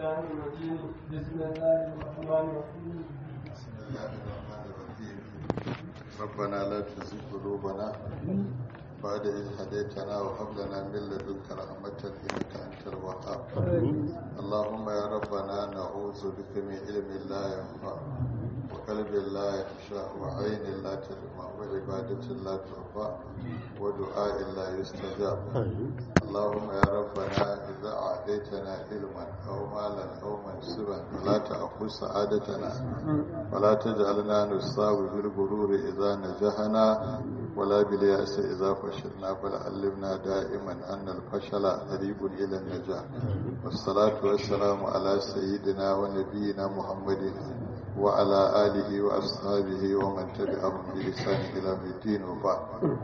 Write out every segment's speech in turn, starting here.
الشيطان الرجيم بسم الله الرحمن الرحيم بسم الله الرحمن الرحيم ربنا لا تزغ قلوبنا بعد إذ هديتنا وهب لنا من لدنك رحمة إنك أنت الوهاب اللهم يا ربنا نعوذ بك من علم لا ينفع وقلب لا يخشع وعين لا تدمع وعبادة لا ترفع ودعاء لا يستجاب اللهم يا ربنا إذا أعطيتنا علما أو مالا أو منصبا فلا تأخذ سعادتنا ولا تجعلنا نصاب بالغرور إذا نجحنا ولا باليأس إذا فشلنا بل علمنا دائما أن الفشل قريب إلى النجاح والصلاة والسلام على سيدنا ونبينا محمد وعلى آله وأصحابه ومن تبعهم بلسان إلى الدين وبعد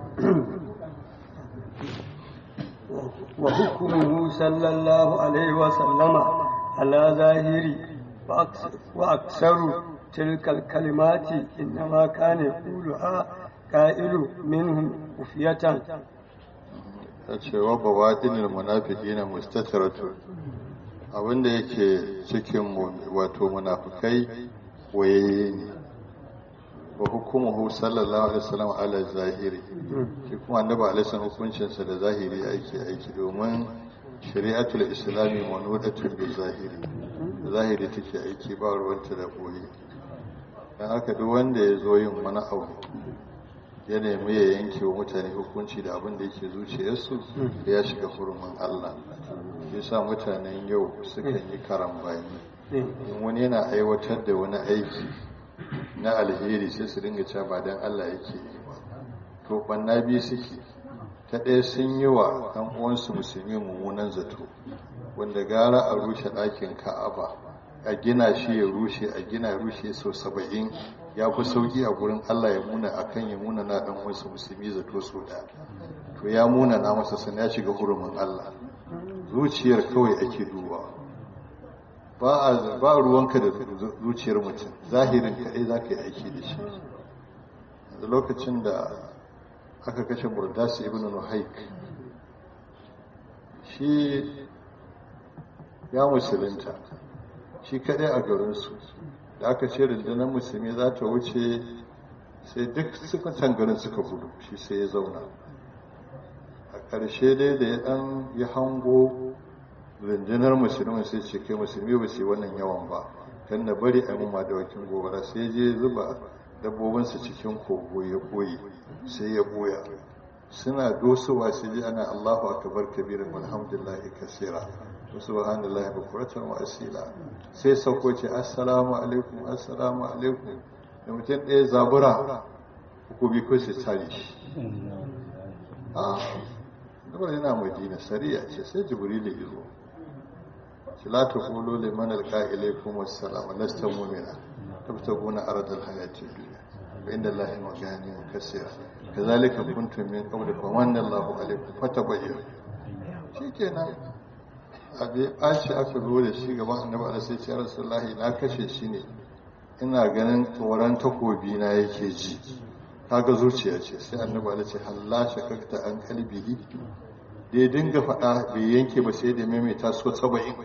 وحكمه صلى الله عليه وسلم على ظاهري وأكثر, وأكثر تلك الكلمات إنما كان يقولها قائل منهم خفية cewa bawaɗinin munafiki na mustataratu abinda yake cikin wato munafikai waye ne wa hukumuhu sallallahu alaihi wasallam ala zahiri shi kuma annabi alaihi wasallam hukuncinsa da zahiri ake aiki domin shari'atul islami manudatun bi zahiri zahiri take aiki ba ruwanta da boye dan haka duk wanda ya zo yin wani abu ya nemi ya yanke wa mutane hukunci da abin da yake zuciyarsu ya shiga hurumin Allah ya sa mutanen yau sukan yi karambani in wani yana aiwatar da wani aiki na alheri sai su dinga cewa ba dan Allah yake yi ba to banna biyu suke ta ɗaya sun yi wa ɗan uwansu musulmi mummunan zato wanda gara a rushe ɗakin ka'aba a gina shi ya rushe a gina rushe sau saba'in ya fi sauki a gurin Allah ya muna a kan ya muna na ɗan wasu musulmi zato so da to ya muna na masa sun ya shiga hurumin Allah zuciyar kawai ake duba ba ruwanka da zuciyar mutum zahirin kaɗai za ka yi aiki da shi da lokacin da aka kashe burdasi ibn nuhaik shi ya musulunta shi kaɗai a garinsu da aka ce rundunar musulmi za ta wuce sai duk suka garin suka gudu shi sai ya zauna a ƙarshe dai da ya ɗan ya hango rundunar musulmi sai ce kai musulmi ba su yi wannan yawan ba kan na bari a mumma da wakin gobara sai je zuba dabbobinsa cikin kogo ya ɓoye sai ya ɓoya suna dosowa sai ji ana allahu akbar kabirin alhamdulillahi kasira subhanallahi bukuratan wa asila sai sauko ce assalamu alaikum assalamu alaikum da mutum ɗaya zabura ko bi ko sai tare shi ah dabar yana madina sariya ce sai jibril ya zo shi la ta qulu liman alqa ilaykum assalam lasta mu'mina tabtaguna aradal hayati dunya wa inda allahi magani kaseera kazalika kuntum min qabl fa manna allahu alaykum fatabayyanu shikenan abu ya ɓaci aka zo da shi gaban annabi ala sai ce rasulullahi na kashe shi ne ina ganin tsoron takobi na yake ji kaga zuciya ce sai annabi ala ce halla shakakta an kalbihi da ya dinga faɗa bai yanke ba sai da maimaita so saba'in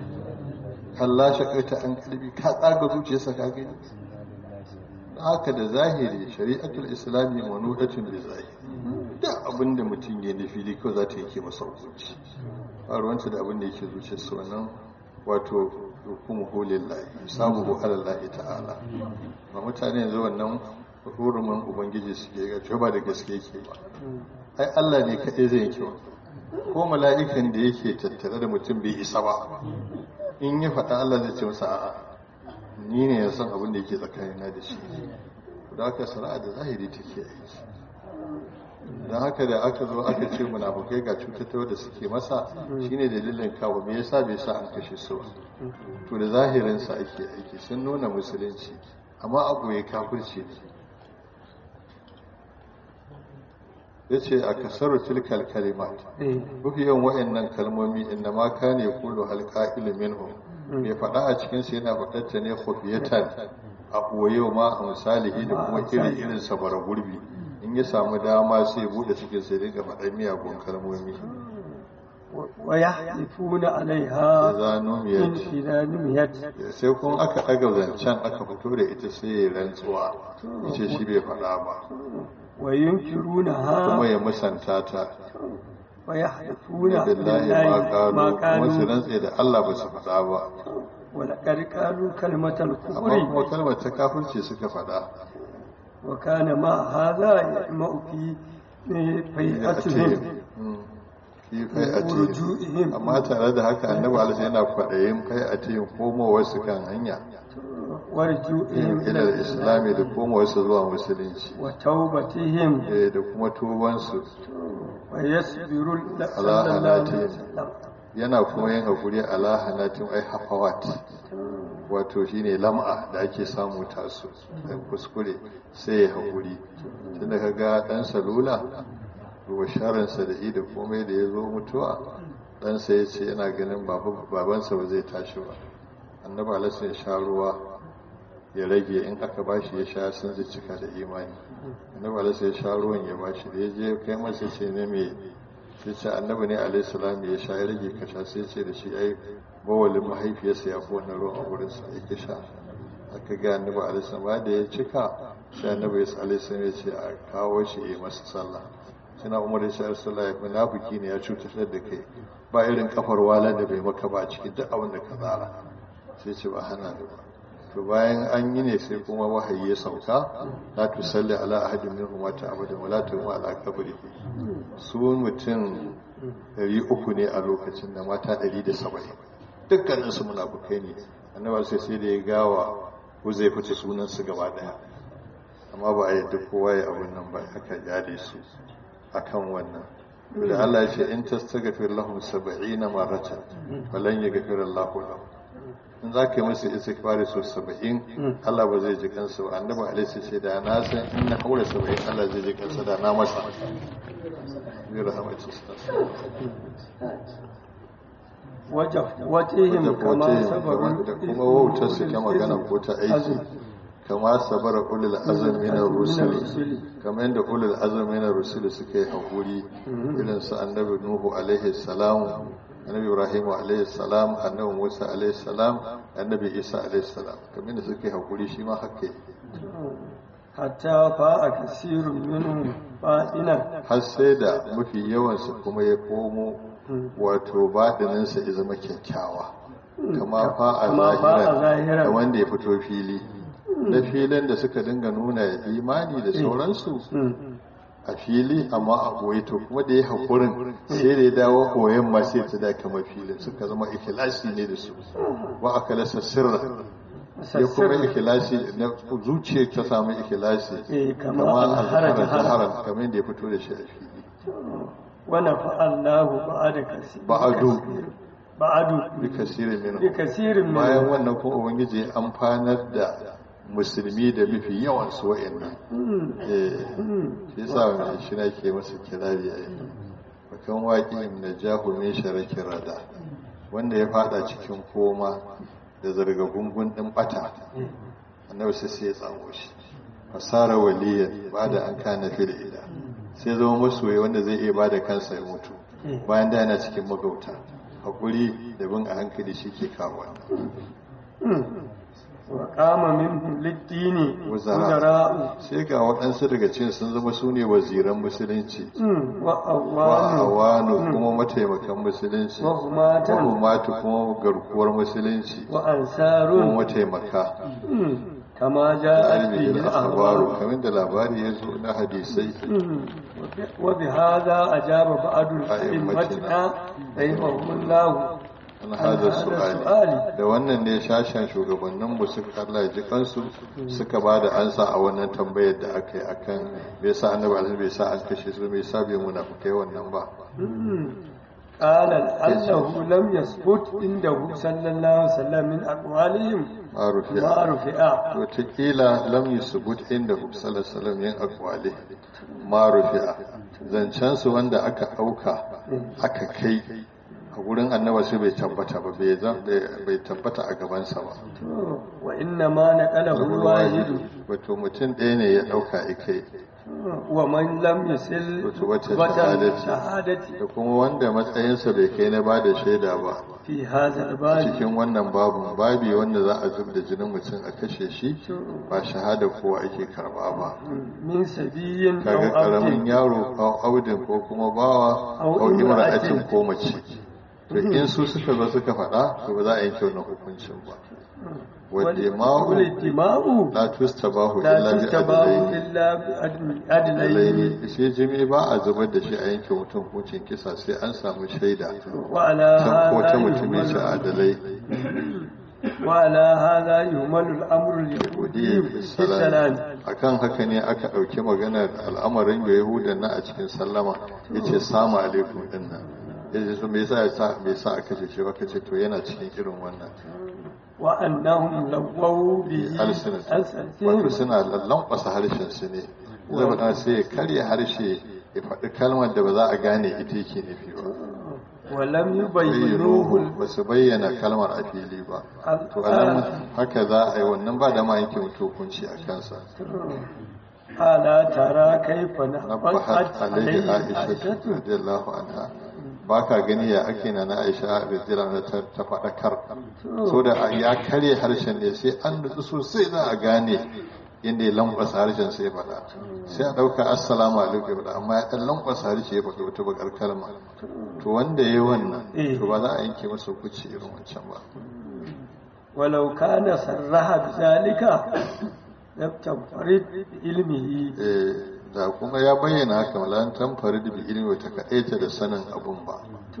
halla shakakta an kalbi ka tsaga zuciyarsa ka gani haka da zahiri shari'atul islami manudatun da zahiri da abin da mutum ya nufi da kawai za ta yanke masa hukunci faruwanta da abin da yake zuciya su wannan wato hukumu holin lahi samu hu alallahi ta'ala ba mutane yanzu wannan hurumin ubangiji suke ga cewa ba da gaske yake ba ai Allah ne kaɗai zai yanke ko mala'ikan da yake tattare da mutum bai isa ba in ya faɗa Allah zai ce masa a'a ni ne ya san abin da yake tsakanina da shi da haka sana'a da zahiri take aiki don haka da aka zo aka ce munafukai ga cutattawa da suke masa shine dalilin kawo me yasa bai sa an kashe su ba to da zahirinsa ake aiki sun nuna musulunci amma abu ya kafirce ne ya ce a kasar tilkal kalimat mafi yawan wa'annan kalmomi inda ma ka ne kulu halka ilimin mai faɗa a cikinsu yana faɗarta ne khufiyatan a ɓoye ma a misalihi da kuma iri irin sabara gurbi in ya samu dama sai bude cikin sai dinga faɗar miyagun kalmomi ويحلفون عليها idza إن numiyat إذا نميت sai kuma aka ɗaga zancen aka fito da ita sai ya rantsuwa yace shi bai faɗa ba وينكرونها kuma ya musanta ta ويحلفون billahi بالله ma ما qalu kuma su قالوا rantse da Allah ba su faɗa ba ولقد قالوا كلمة amma kuma الكفر kalmar ta kafirce suka faɗa وكان مع هذا يجمع في فيئتهم fi fai a ورجوعهم amma tare da haka annabi alisa yana kwaɗayin fai a cikin komowar su kan hanya ورجوعهم إلى ilal islami da komowar su zuwa musulunci وتوبتهم eh, da kuma tubansu ويصبر ال- على صلى الله عليه حالاتهم. وسلم yana kuma yin haƙuri ala hanatin ai hafawat wato shine lam'a da ake samu tasu da kuskure sai ya haƙuri tunda ka ga ɗan salula ruwa sharansa da ida komai da ya zo mutuwa ɗansa ya ce yana ganin babu- babansa ba zai tashi ba annaba alasa ya sha ruwa ya rage in aka bashi ya sha sun zai cika da imani annaba alasa ya sha ruwan ya bashi da ya je kai masa ce ne mai sai ce annabi ne alaihi salam ya sha ya rage ka sha sai ce da shi ai bawalin mahaifiyarsa ya fi wannan ruwan a wurinsa ya ki sha aka ga annabi alaihi salam ba da ya cika sai annabi ya alaihi salam ya ce a kawo shi ya yi masa sallah suna umar ya ce sallah ya munafiki ne ya cutar da kai ba irin kafar walan da bai maka ba a cikin duk abin da ka tsara sai ce ba hana da ba to bayan an yi ne sai kuma wahayi ya sauka la tusalli ala ahadin minhum mata abadan wala tuqum ala qabri su mutum 300 ne a lokacin da mata 170 dukkanin su munafukai ne annabi sai sai da ya gawa ko zai fice sunan su gaba daya amma ba a yadda kowa ya abun nan ba aka jade su akan wannan da Allah ya ce in tastaghfir lahum 70 maratan falan yaghfir Allahu lahum in za ka yi musu istighfari so 70 Allah ba zai ji kansu ba annabi alaihi ce da na san in na haura 70 Allah zai ji kansa da na masa bi rahmatu وجفوتهم كما صبروا da kuma wautar su ta magana ko ta aiki kama sabara ulul azm min ar-rusul kamar yadda ulul azm min ar-rusul suka yi hakuri irin su annabi nuhu alaihi salam annabi ibrahim alaihi salam annabi musa alaihi salam annabi isa alaihi salam kamar yadda suka yi hakuri shi ma haka yi حتى فاء كثير منهم فائنا har sai da mafi yawansu kuma ya komo wato baɗininsa ya zama kyakkyawa kama fa a Kama fa a zahiran zahiran. da wanda ya fito fili da filin da suka dinga nuna imani da sauransu a fili amma a ɓoye to kuma da ya haƙurin sai da ya dawo ɓoyen ma sai ta da kama filin suka zama ikilasi ne da su wa aka lasa sirra ya kuma ikilasi na zuciya ta samu ikilasi Eh, kama kama alhara alhara jahara. jaharan kamar da ya fito da shi a fili ونفع الله بعد كثير بعد. بعد bi kasirin minhum بكثير bayan منهم wannan kuma ubangiji ya amfanar da musulmi da mafi yawan su wa'annan eh shi yasa wannan shi na ke masa kirari a yi bakan waƙi na jahu min sharakin rada wanda ya fada cikin koma da zarga gungun din bata annabi sai sai ya tsamo shi fasara waliyan ba da an kana fil ila sai zama masoyi wanda zai iya bada kansa ya mutu bayan da yana cikin magauta hakuri da bin a hankali shi ke kawo وقام منهم للدين Wuzara. وزراء sai ga waɗansu daga cikin sun zama su ne waziran musulunci wa وأوان awanu kuma mataimakan musulunci وهماة mahumatu kuma garkuwar musulunci kuma وأنصار mataimaka كما جاءت به alimin akhbaru الأخبار kamar da labari ya zo na hadisai وبهذا أجاب بعض أئمتنا رحمهم الله an hada hada su'ali su'ali. da wannan ne shashen shugabannin mu suka Allah ya ji kansu suka ba da ansa a wannan tambayar da aka yi akan me yasa annabi alaihi bai sa an kashe su me yasa bai munafikai wannan ba قال أنه لم يثبت عنده صلى الله عليه وسلم من أقوالهم marufiya ما رفع wataƙila lam yusubut inda sallallahu alaihi yin akwali ma rufi'a zancen su wanda aka ɗauka aka kai a gurin annaba sai bai tabbata ba bai zan- bai tabbata a gabansa ba وإنما نقله الواحد wato mutum ɗaya ne ya ɗauka ikai wa man lam yasil Rutubata rutubata shahadati. shahadati da kuma wanda matsayinsa bai kai na ba da shaida ba fi hadha al-bab cikin wannan babun babi wanda za a zub da jinin mutum a kashe shi ba shahada kowa ake karba ba min sabiyin kaga aw karamin abdin yaro ko audin ko kuma bawa Au ko imra'atin imra'atin. ko mace to in su suka zo suka faɗa to ba za a yanke wannan hukuncin ba wadda ma'u wal dima'u la tustabahu la illa bi tustabahu adlaini illa bi adlaini adlaini shi jimi ba a zubar da shi a yanke mutum hukuncin kisa sai an samu shaida wa ala can ko ta hadha mutumin shi yuhmalu adalai وعلى هذا يهمل الأمر اليهودي في السلام akan haka ne aka ɗauki maganar al'amarin da yahudan na a cikin sallama ya ce samu alaikum ɗin nan ya ce su me yasa ya sa me yasa aka ce shi baka ce to yana cikin irin wannan وأنهم لووا به alsinat wato ألسنتهم suna lallankwasa harshen su ne zai faɗa sai ya karya harshe ya faɗi kalmar da ba za a gane ita yake nufi ba ولم bayyanohu يبينوه ba su bayyana kalmar a fili ba to anan haka za a yi wannan ba da ma yanke mutu hukunci a kansa ألا ترى كيف nabbahat نبهت alaihi عليه aisha عائشة radiyallahu anha ba ka gani ya ake na na aisha radiyallahu anha ta ta faɗakar so da ya karye harshen ne sai an nutsu sosai za a gane inda ya lankwasa harshen sai ya faɗa sai a ɗauka assalamu alaikum ya faɗa amma ya ɗan lankwasa harshe ya faɗa wata bakar kalma to wanda ya yi wannan to ba za a yanke masa hukunci irin wancan ba ولو كان صرح بذلك لم تنفرد بعلمه Eh, da kuma ya bayyana haka malan tamfari da bi ilmi ta kaɗaita da sanin abun ba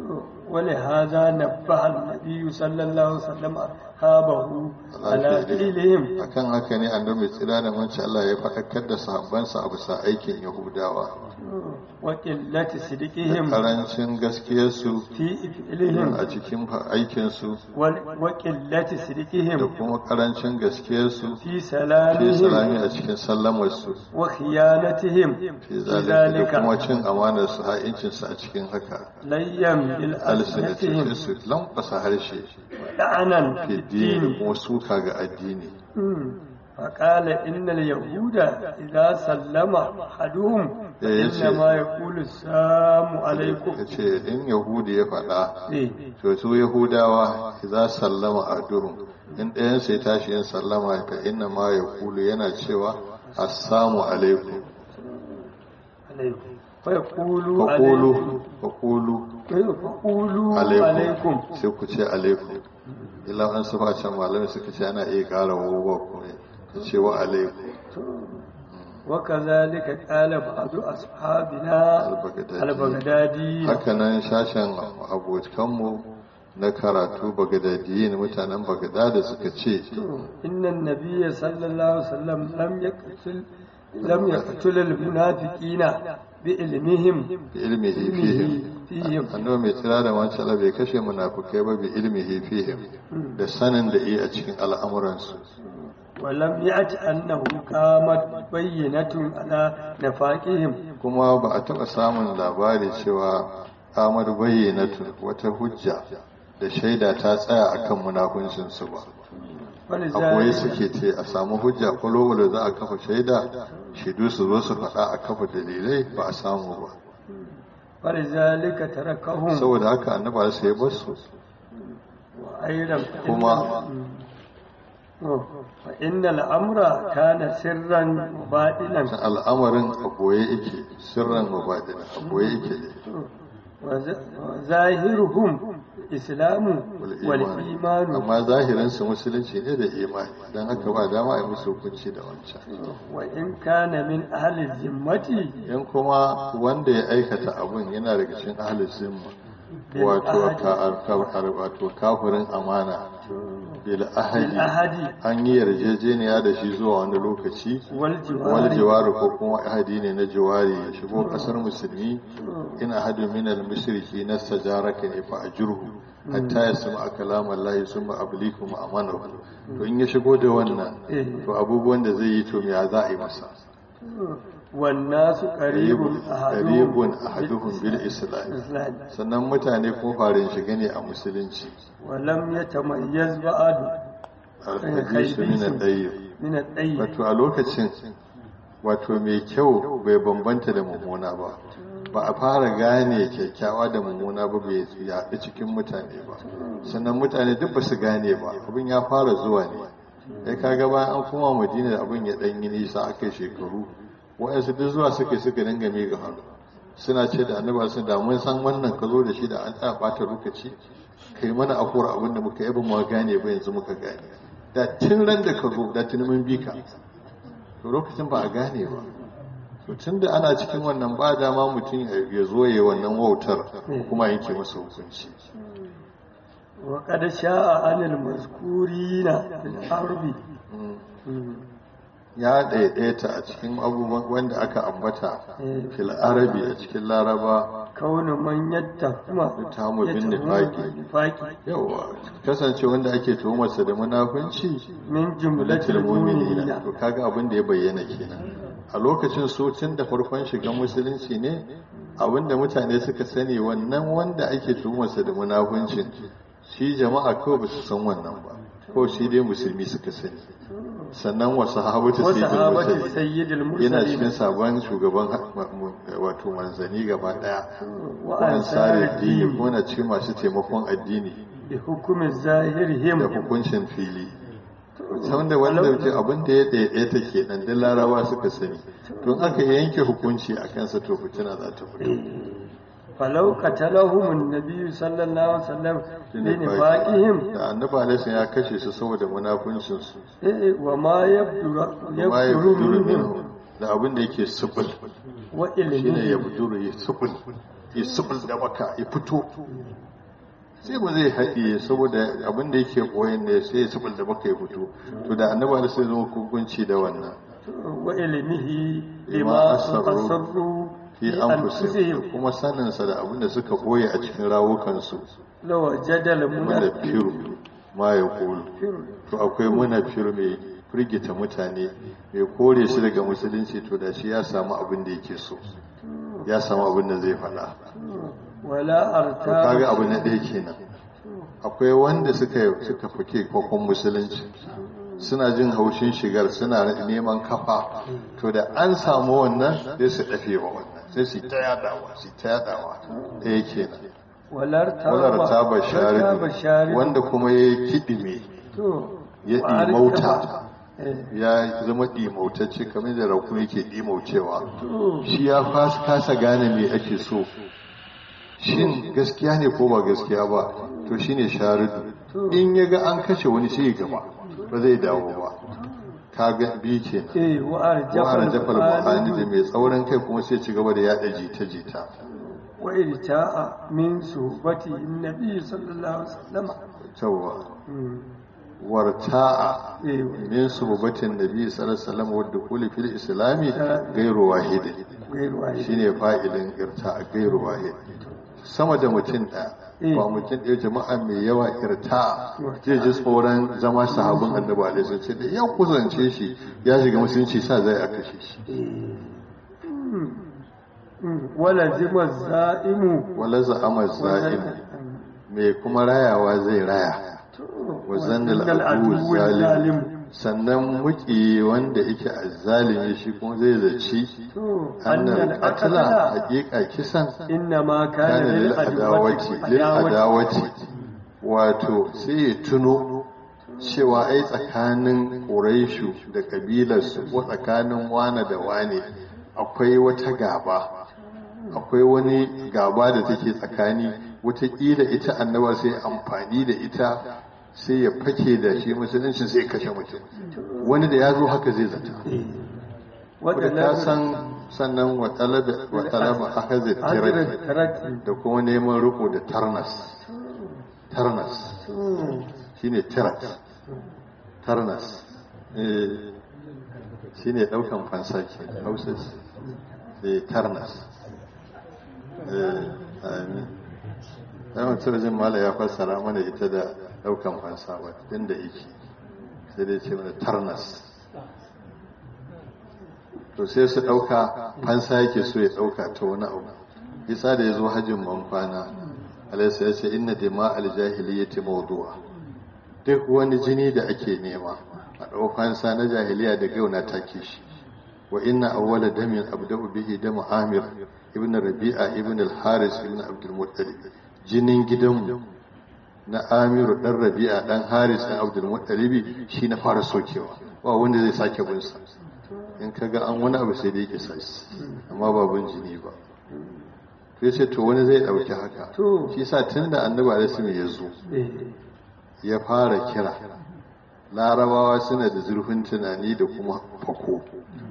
ولهذا نبه النبي صلى الله عليه وسلم أصحابه على فعلهم akan haka ne annabi mai tsira da manci Allah ya faɗakar da sahabbansa a bisa aikin Yahudawa وقلة da صدقهم karancin gaskiyarsu في فعلهم a cikin aikinsu وال- وقلة da صدقهم kuma karancin gaskiyarsu في fi salami سلامهم a cikin sallamarsu وخيانتهم fi في zalika da kuma ذلك cin amanarsu ha'incinsu a cikin haka ليم alsinatihim بالألسنتهم su lankwasa harshe لعنا fi في dini الدين kuma suka ga addini فقال إن اليهود إذا سلم أحدهم إيه يا شيخ. إنما يقول السلام عليكم ya ce in yahudi ya faɗa إيه. to su yahudawa za sallama a durum in ɗayan sai tashi yin sallama fa inna ma ya kulu yana cewa assalamu alaikum عليكم فيقولوا faƙulu عليكم faƙulu فقولوا alaikum عليكم sai ku ce alaikum illa an su can malamai suka ce ana iya ƙara wawa kuma ta ce wa alaikum وكذلك قال بعض أصحابنا البغدادي. البغدادي hakanan shashen abokanmu na karatu bagadadiyin mutanen bagadada suka ce إن النبي صلى الله عليه وسلم لم يقتل لم يقتل المنافقين بعلمهم bi ilmihi fihim فيهم annabi mai tsira da wancan Allah bai kashe munafukai ba bi ilmihi fihim da sanin da iya a cikin al'amuransu ولم يأت أنه قامت بينة على نفاقهم kuma ba a taɓa samun labari cewa amar bayyanatu wata hujja da shaida ta tsaya akan munafuncinsu ba a koyi ولذلك suke ce a samu hujja kwalowalo za a kafa shaida shaidu su zo su faɗa a kafa dalilai ba a samu ba ولذلك تركهم saboda haka annaba sai ya bar su وأيضا kuma فإن الأمر كان سرا وباطلا al'amarin a boye yake sirran mubadina a boye yake ne وز- وظاهرهم الإسلام wal iman والإيمان amma zahirinsu musulunci ne da imani don haka ba dama a yi musu hukunci da wancan وإن كان من أهل الذمة in kuma wanda ya aikata abun yana daga cikin ahlul zimma wato ka- ka- wato kafirin amana bil ahadi بالأحد an yi yarjejeniya da shi zuwa wani lokaci wal والجوار jiwaru ko kuma ahadi ne na jiwari ya shigo kasar musulmi in ahadu min al mushriki nastajaraka ne fa ajruhu hatta yasma kalam Allah summa ablikum amanahu to in ya shigo da wannan to abubuwan da zai yi to me ya za a yi masa والناس قريب qaribun ahaduhum bil islam الإسلام sannan mutane ko farin shiga ne a musulunci ولم يتميز بعد al-hadisu min al-dayyib من الطيب wato a lokacin wato mai kyau bai bambanta da mummuna ba ba a fara gane kyakkyawa da mummuna ba bai yaɗu cikin mutane ba sannan mutane duk ba su gane ba abin ya fara zuwa ne ya kaga bayan an kuma madina da abin ya ɗan yi nisa aka yi shekaru waɗansu duk zuwa suka suka dinga miƙa hannu suna ce da annaba sun da mun san wannan ka zo da shi da an tsaya ɓata lokaci kai mana afuwar abin da muka yi ba mu gane ba yanzu muka gane da tun ran da ka zo da tuni mun bi ka to lokacin ba a gane ba to tun da ana cikin wannan ba dama mutum ya zo ya wannan wautar kuma yanke masa hukunci wa qad sha'a anil mazkurina fil harbi ya ɗaiɗaita a cikin abubuwan wanda aka ambata fil arabi a cikin laraba kaunu man yattahuma tamu bin nifaqi yawa kasance wanda ake tuhumarsa da munafunci min jumlatil jumlatil mu'minina mu'minina to kaga abin da ya bayyana kenan a lokacin su tun da farkon shigan musulunci ne abin da mutane suka sani wannan wanda ake tuhumarsa da munafuncin shi jama'a kawai ba su san wannan ba ko shi dai musulmi suka sani sannan wasu sahabatu wa sayyidul sahabati mursalin sayyidil yana cikin mursalin sabon shugaban wato manzani gaba daya wa ko ansari ansari dini din ko na ce masu taimakon addini bi hukumi zahirihim da hukuncin fili wanda wanda ke abin da ya ɗaya ta ke nan da larawa suka sani don aka yanke hukunci a kansa to fitina za ta fito falau qatalahum an-nabi sallallahu alaihi wasallam li nifaqihim da annabi alaihi ya kashe su saboda munafuncin su eh wa ma yabduru ma ya yabduru buduru minhum minhu da abin da yake subul wa shine ya ilmihi buduru ya subul ya subul da maka ya fito sai ba zai haɗiye saboda abin da yake koyon ne sai ya subul da maka ya fito to da annabi alaihi zama hukunci da wannan wa ilmihi Lima lima asarru asarru fi anfusihim kuma saninsa da abin da suka boye a cikin rawukansu law jadal munafiru ma ya kulu to akwai munafiru mai firgita mutane mai kore shi daga musulunci to da shi ya samu abin da yake so ya samu abin da zai faɗa wala to kaga arta abu na ɗaya kenan akwai wanda suka suka fake kokon musulunci suna jin haushin shigar suna neman kafa to da an samu wannan sai su dafe wa wannan sai su ta yadawa su ta yadawa ɗaya kenan walar wadar ta bashari bashari wanda kuma ya kiɗime to ya wa arta- ɗimauta eh, ya zama ɗimautacce kamar da rakun yake ɗimaucewa to shi ya fas- kasa gane me ake so shin gaskiya ne ko ba gaskiya ba to shine sharidu in ya ga an kashe wani sai ya gaba ba zai dawo ba ka ga bi kenan eh wa arjafal wa'ara jafal buhani da buhari mai tsaurin kai kuma sai ci gaba da yada jita-jita wa irta'a min suhbati annabi sallallahu alaihi wasallam cewa Mm. warta'a eh min sububatin nabi sallallahu alaihi wasallam wadda kuli fil islami gairu wahidi gairu wahid shine fa'ilin irta'a gairu wahid sama da mutum ɗaya ba mutum ɗaya jama'a mai yawa irta'a zai ji tsoron zama sahabin annabi alaihi wasallam sai da ya kusance shi ya shiga musulunci sa zai a kashe shi wala zima za'imu wala za'ama za'im mai kuma rayawa zai raya wa zannal adu zalim sannan muki wanda yake azzalimi shi kuma zai zaci annal qatla haqiqa kisan inna ma kana kana lil lil adawati lil adawati wato sai ya tuno cewa ai tsakanin quraishu da kabilarsu ko tsakanin wane da wane akwai wata gaba akwai wani gaba da take tsakani wataƙila ita annaba sai amfani da ita sai ya fake da shi musulunci sai kashe mutum wani da ya zo haka zai zata wadda ta san sannan wa talaba akhazat tirati da kuma neman riko da tarnas tarnas shine tirat tarnas eh shine daukan fansa ke hausa eh tarnas eh amin dan mutum jin mala ya fassara mana ita da daukan fansa ba inda yake sai dai ce mana tarnas to sai su dauka fansa yake so ya dauka ta wani abu isa da ya zo hajjin bankwana alaisa ya ce inna dima aljahiliyyati mawdu'a duk wani jini da ake nema a ɗau fansa na jahiliya da gauna take shi wa inna awwala damin abda'u bihi dam amir ibn rabi'a ibn al-haris ibn abdul muttalib jinin gidanmu na amiru dan rabi'a dan haris dan abdul muttalib shi na fara sokewa ba wanda zai sake bin sa in kaga an wani abu sai dai kisa amma ba bin jini ba to yace to wani zai dauki haka To. shi sa tunda annabi alaihi ya zo eh ya fara kira larabawa suna da zurfin tunani da kuma fako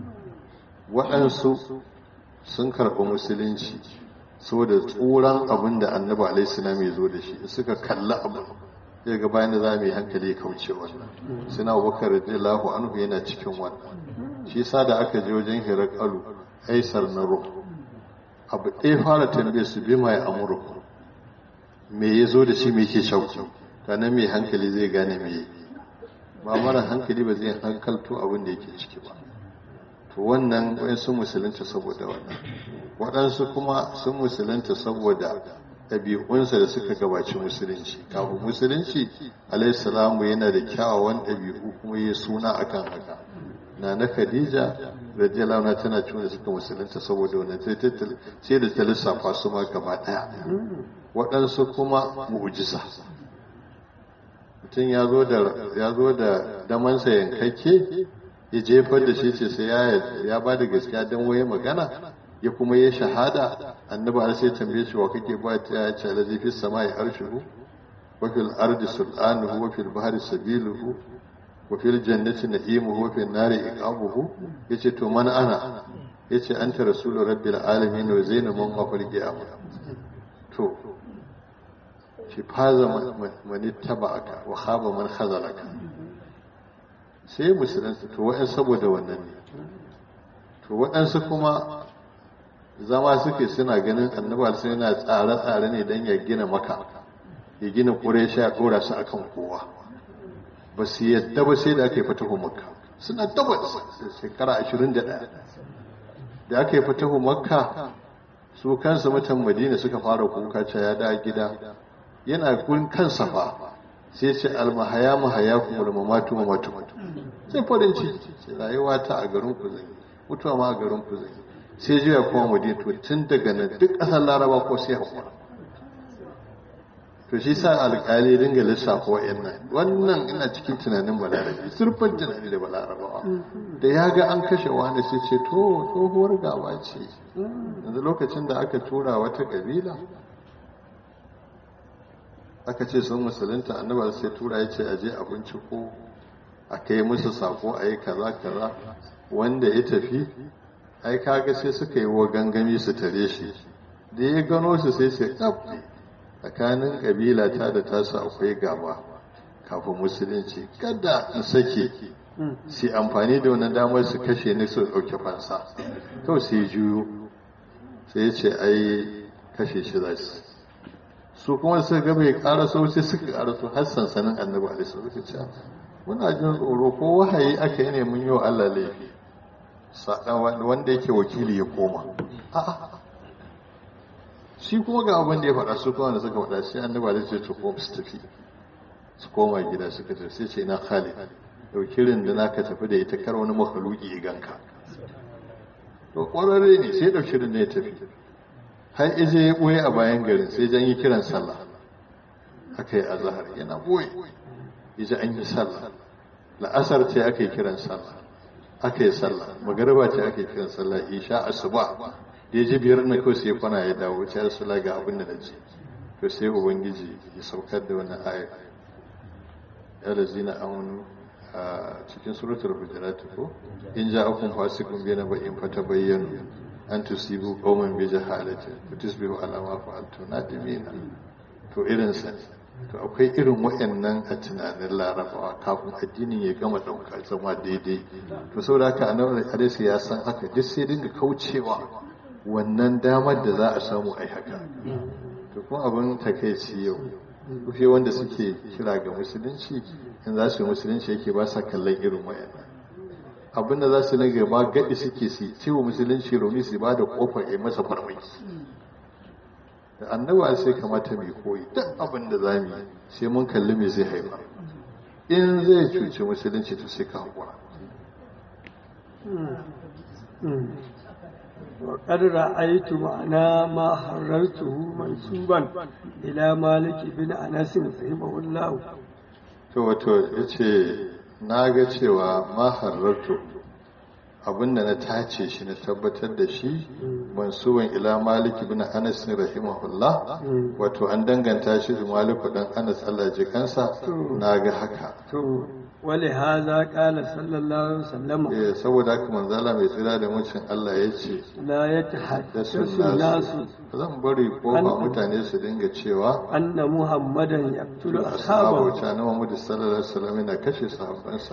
waɗansu sun karɓi musulunci saboda tsoron abin da annabi alaihissalam ya zo da shi suka kalli abin zai ga bayan da za mu yi hankali ya kauce wannan suna abubakar radiyallahu anhu yana cikin wannan shi sa da aka je wajen hirakalu aisar na ruh abu ɗaya fara tambaye su bi mai amurku me ya zo da shi me ke shauki nan mai hankali zai gane me ba mara hankali ba zai hankalto abin da yake ciki ba to wannan wayansu musulunta saboda wannan waɗansu kuma sun musulunta saboda ɗabi'unsa da suka gabaci musulunci kafin musulunci alaihissalamu yana da kyawawan ɗabi'u kuma ya suna akan haka na na khadija radiyallahu anha tana cewa suka musulunta saboda wannan sai da ta lissafa su ma gaba ɗaya waɗansu kuma mu'jiza mutum ya zo da ya zo da damansa yankakke ya jefar da shi ce sai ya ya ba da gaskiya dan waye magana ya kuma ya shahada annabi har sai tambaye shi wa kake ba ta ya ce alazi fi samai arshuhu wa fil ardi sultanuhu wa fil bahri sabiluhu wa fil jannati na'imuhu wa fil nari iqabuhu yace to man ana yace anta rasulu rabbil alamin wa zainu man mafal qiyamah to shi faza man tabaka wa khaba man khazalaka sai musulunci to wa'an saboda wannan ne to waɗansu kuma zama suke suna ganin annabi sai yana tsare-tsare ne don ya gina maka ya gina ƙuresha ya ɗora su akan kowa ba su yadda ba sai da aka yi fatahu makka suna tabbas shekara ashirin da ɗaya da aka yi fatahu makka su kansu mutan madina suka fara kuka ce ya da gida yana gurin kansa fa sai ce almahaya mahaya kuma da mamatu mamatu sai farin ciki ce rayuwa ta a garin ku zai mutuwa ma a garin ku zai sai juya kuma madina to tun daga nan duk ƙasar laraba ko sai hakura to shi sa alƙali dinga lissafa wa'annan wannan ina cikin tunanin balarabe surfan tunani da balarabawa da ya ga an kashe wani sai ce to tsohuwar gaba ce yanzu lokacin da aka tura wata ƙabila aka ce sun musulunta annabar sai tura ya ce aje abinci ko a kai musu sako a yi kaza kaza wanda ya tafi ai kaga sai suka yi wa gangami su tare shi da ya gano su sai sai tsabbi tsakanin kabila ta da tasu akwai gaba kafin musulunci kada in sake su amfani da wani damar su kashe ni su ɗauki fansa kawai sai juyo sai ya ce ai kashe shi za su su kuma suka ga bai ƙara so sai suka ƙara so har sansanin annabi alaihi suka ce muna jin tsoro ko wahayi aka yi ne mun yi wa Allah laifi wanda yake wakili ya koma a'a shi kuma ga abin da ya faɗa su kuma da suka faɗa sai annabi alaihi ce to ko su tafi su koma gida suka tafi sai ce na Khalid dauki rinduna ka tafi da ita kar wani makhluki ya ganka to ƙwararre ne sai dauki rinduna ya tafi har ije ya ɓoye a bayan garin sai jan yi kiran sallah aka yi azahar yana ɓoye ije an yi sallah la'asar ce aka yi kiran sallah aka yi sallah magariba ce aka yi kiran sallah isha asuba da ya ji biyar na kawai sai kwana ya dawo ce rasula ga abin da na ce to sai ubangiji ya saukar da wani aya ya lazina amanu a cikin suratul hujurat ko in ja'akum fasiqun bi naba'in fatabayyanu an tusibu qauman bi jahalatin fatusbihu ala ma fa'altu nadimina to irin sa to akwai irin wayannan a tunanin larabawa kafin addinin ya gama dauka zama daidai to saboda haka annabi alaihi ya san haka duk sai dinga kaucewa wannan damar da za a samu ai haka to kuma abin takeici yau kufe wanda suke kira ga musulunci in za su yi musulunci yake ba sa kallon irin wayannan abinda za su nage ba gaɗi suke su ciwo musulunci romi su ba da ƙofar ya masa farmaki da annaba sai kamata mai koyi duk abin da za mu yi sai mun kalli me zai haifa in zai cuci musulunci to sai ka haƙura وقد رأيت معنا ما حررته منسوبا إلى مالك بن أنس رحمه الله to wato ya ce na ga cewa ma hararto abinda na tace shi na tabbatar da shi mansuban ila maliki bin anas rahimahullah wato an danganta shi da maliku dan anas Allah ji kansa na ga haka to wale haza kala sallallahu alaihi wasallam eh saboda haka manzala mai tsira da mucin Allah ya ce la da yatahaddasu sun nasu nasu zan bari kofa mutane su dinga cewa anna muhammadan yaqtulu ashabu ashabahu ta na Muhammad sallallahu alaihi wasallam yana kashe sahabbansa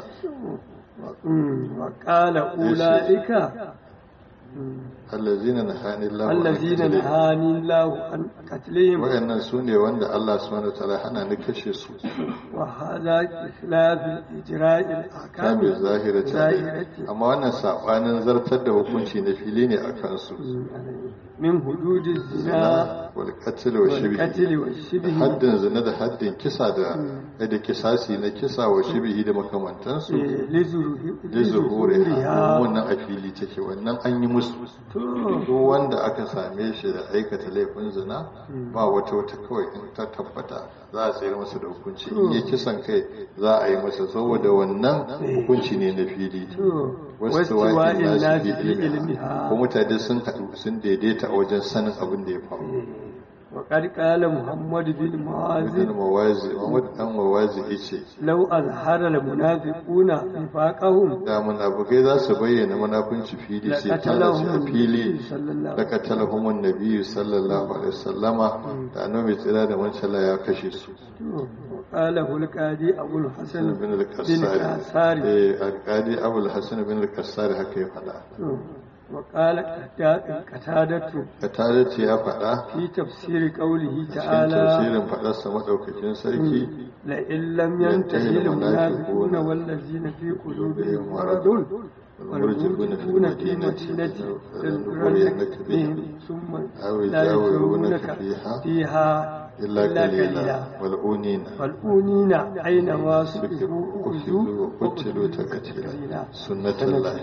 Mm, wa qala ulaika allazina nahani Allah allazina nahani Allah an qatlihim wayannan su ne wanda Allah subhanahu wataala hana ni kashe su wa hadha ikhlaf al-ijra' al-ahkam kamin zahira ta zahirati amma wannan sabanin zartar da hukunci na fili ne a kansu min hudud az-zina zina wal qatl wa shibhi والقتل والشبه haddin zina da haddin kisa da da kisasi na kisa wa shibhi da makamantansu da zuhuri لظهورها wannan a fili take wannan an yi musu duk wanda aka same shi da aikata laifin zina ba wata wata kawai in ta tabbata za a tsayar masa da hukunci in ya kisan kai za a yi masa saboda wannan hukunci ne na fili wasu wa'in nasu fi ilmiha ko mutane sun haɗu sun daidaita a wajen sanin abin da ya faru وقد قال محمد بن ibn معاذ mawazi Muhammad dan mawazi yace لو أظهر المنافقون نفاقهم da munafikai za su bayyana munafunci fili sai tana shi a fili صلى الله da katalahumun nabiyyu sallallahu alaihi wasallama da annabi tsira da mancala ya kashe su وقاله القاضي أبو الحسن bin بن al-qassari كاساري eh alqadi abul hasan bin al-qassari haka ya faɗa وقال قتادة katare ce ya faɗa في تفسير قوله cikin تعالى tafsirin faɗarsa madaukakin sarki لئن لم ينتهي المنافقون والذين في قلوبهم مرض والمرجفون في مدينة لنغرنك بهم ثم أو لا يجاورونك يجاورونك فيها فيها illa qalila والأونين والأونين أينما سئلوا أخذوا أخذوا وقتلوا تقتيلا سنة الله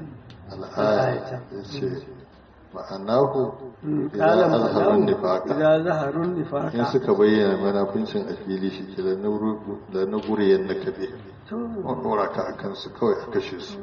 الآية yace ma'anahu قال idan azharun معناه nifaqa إذا ظهروا النفاق in suka bayyana munafincin a fili shi ke da na guriyan na kabe ɗora ka a kansu kawai a kashe su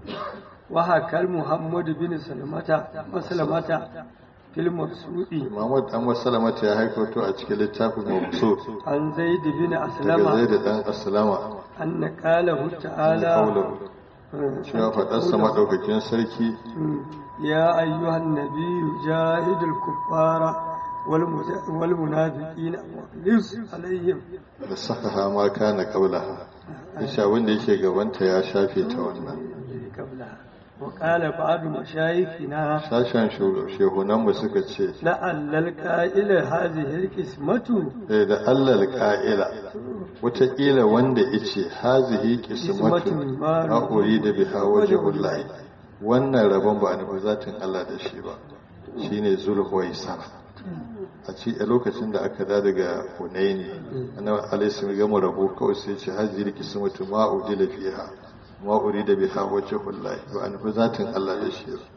وهكذا محمد بن سلمة مسلمة في المبسوط Muhammad dan Masalamata ya haikoto a cikin littafin Mabsut عن زيد بن daga أسلم Zaid dan Aslama أن قاله تعالى kaulahu cewa faɗarsa maɗaukakin sarki يا أيها النبي جاهد الكفار والمز- والمنافقين واغلظ عليهم da saka hama kana kaulaha insha wanda yake gabanta ya shafe ta wannan قبلها وقال بعض مشايخنا sashen shehunanmu suka ce لعل القائل هذه القسمة eh, da allal ka'ila wataƙila wanda ice hazihi qismatun a uri da biha wajhullahi wannan rabon ba a nufi zatin Allah da shi ba shine zulhuwaisar a ci a lokacin da aka da daga hunaini annabi alaihi gama rabo kawai sai ce hazihi qismatun ma udila fiha ma urida biha wajhullahi ba a nufi zatin Allah da shi ba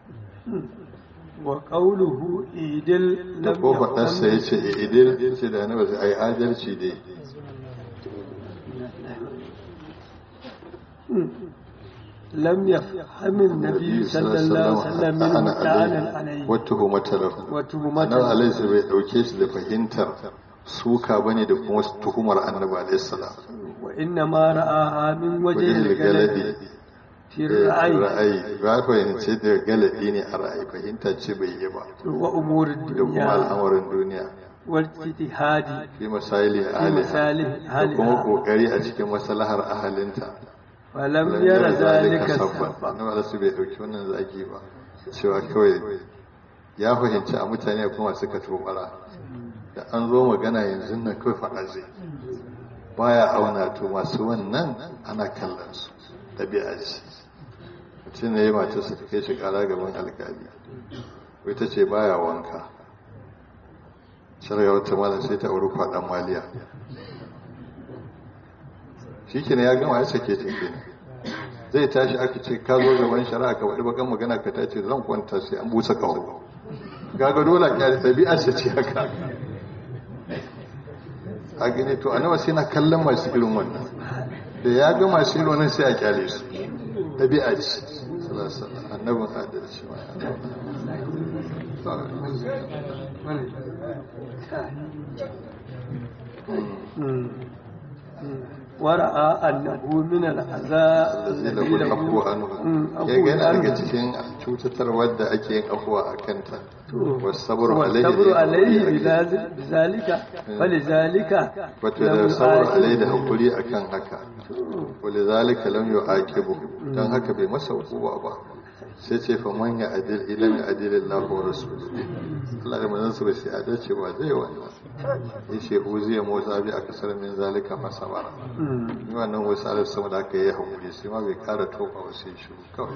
وقوله إيدل da لم ko faɗarsa ya يكن ce idil ya ce da annabi sai ai adalci dai لم يفهم النبي صلى الله عليه وسلم منه تعالى عليه wata humata lahu annabi وتهمته alaihi bai dauke shi da fahimtar suka bane da kuma tuhumar annabi alaihi salam وإنما رآها من وجه wajen الجلد galadi في الرأي ra'ayi ba fahimce da galadi ne a ra'ayi fahimta ce bai yi ba وأمور da kuma الدنيا al'amarin duniya والاجتهاد fi misali في ahliha مصالح da kuma أهلها kokari a cikin maslahar ahalinta فلم lam ير yara ذلك zalika sabban سببا annabi alaihi bai dauki wannan zagi ba cewa kawai ya fahimci a mutane kuma suka tobara da an zo magana yanzu nan kawai faɗa zai baya auna to masu wannan ana kallon su ɗabi'a ce mutum ne ya mace su kai shi ƙara gaban alƙali wai ta ce baya wanka shirya wata malam sai ta auri kwaɗan maliya shi ya gama ya sake ta kenan zai tashi aka ce ka zo gaban shari'a ka faɗi bakan magana ka tace zan kwanta sai an busa kawo gaga dole a kyale ɗabi'ar sa ce haka a gani to annabi sai na kallon masu irin wannan da ya ga masu irin wannan sai a kyale su ɗabi'a ce annabin adalci ma ورأى أنه من العزاء الذي له العفو عنه ya ga yana daga cikin cutatarwar da ake yin afuwa a kanta wasabru والصبر عليه alaihi بذلك فلذلك wato da sabru alaihi da hakuri akan haka walidhalika lam yu'aqibu dan haka bai masa hukuma ba sai ce fa man ya adil ilam ya adil Allah wa rasuluhu Allah da manzon sa sai adalci ba zai wannan yace uziya motsa bi a kasar min zalika fa sabara ni wannan wasu alif sama da aka yi hakuri sai ma bai kara tofa ba sai shi kawai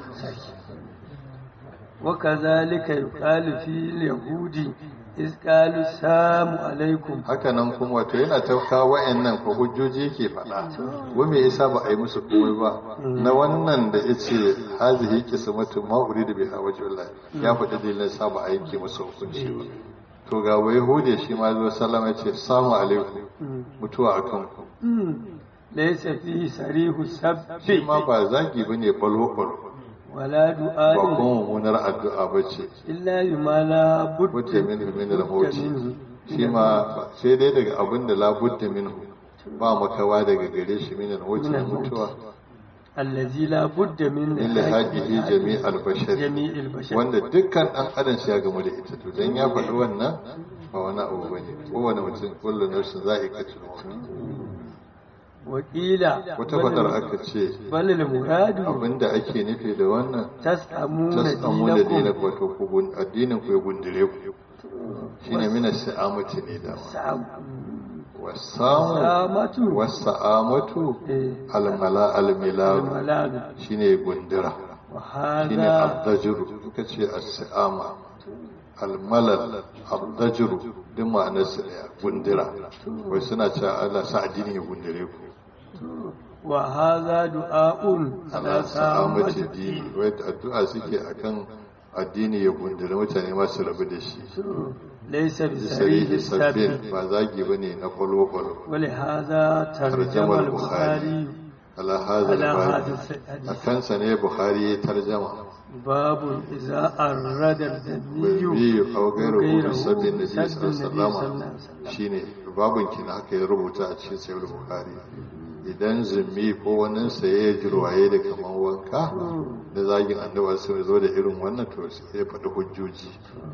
وكذلك يقال في اليهود إذ قالوا السلام عليكم haka nan kuma wato yana ta kawo wa'annan ko hujjoji yake faɗa wa me yasa ba a yi musu komai ba na wannan da yace hazihi qismatu ma uridu biha wajhullah ya faɗi dalilin sa ba a yanke musu hukunci ba to ga wai hude shi ma zo sallama yace assalamu alaikum mutuwa akan ku ليس فيه صريح السب shi ma ba zagi bane balo balo ولا ba دعاء kuma mummunar addu'a bace إلا بما لا بد wata min min al-mauti منه shi ma sai dai daga abin da labudda minhu ba makawa daga gare shi min al-mauti na mutuwa الذي لا بد من illa hajihi jami' al-bashar جميع البشر wanda dukkan dan adam shi ya gamu da ita to dan ya faɗi wannan ba wani abu bane kowane mutum kullu nafsin za'iqatul maut وقيل wata fadar aka ce بل المراد abinda ake nufi da wannan تسأمون tasamu da dinin دينكم wato ku gun- addinin ku ya gundire ku shine mina sa'amati ne da سأم- wasamu سامة wasa'amatu إيه، almala almilalu الملاذ shine gundura shine وهذا abdajuru suka ce as-sa'ama almalal abdajuru duk ma'anar su daya gundura wai suna cewa Allah sa addini ya gundure ku وهذا دعاء على ala سامة sa'amati dini wai addu'a suke akan addini ya gundure mutane ma su rabu da shi ليس بسريح sarihi sabbin السبب ba zagi bane na kwalo-kwalo ولهذا ترجم ترجم البخاري ala hadha على al-bab هذا الحديث a kansa ne bukhari ya tarjama باب إذا أراد الذني biyu a gairu غيره hudu sabbin da سب jisa النبي صلى الله عليه sallama وسلم shine babin kina haka ya rubuta a cikin sayar bukhari idan zumbi ko wani saye jirwaye da kaman wanka da zagin annabawa sun zo da irin wannan to sai ya faɗi hujjoji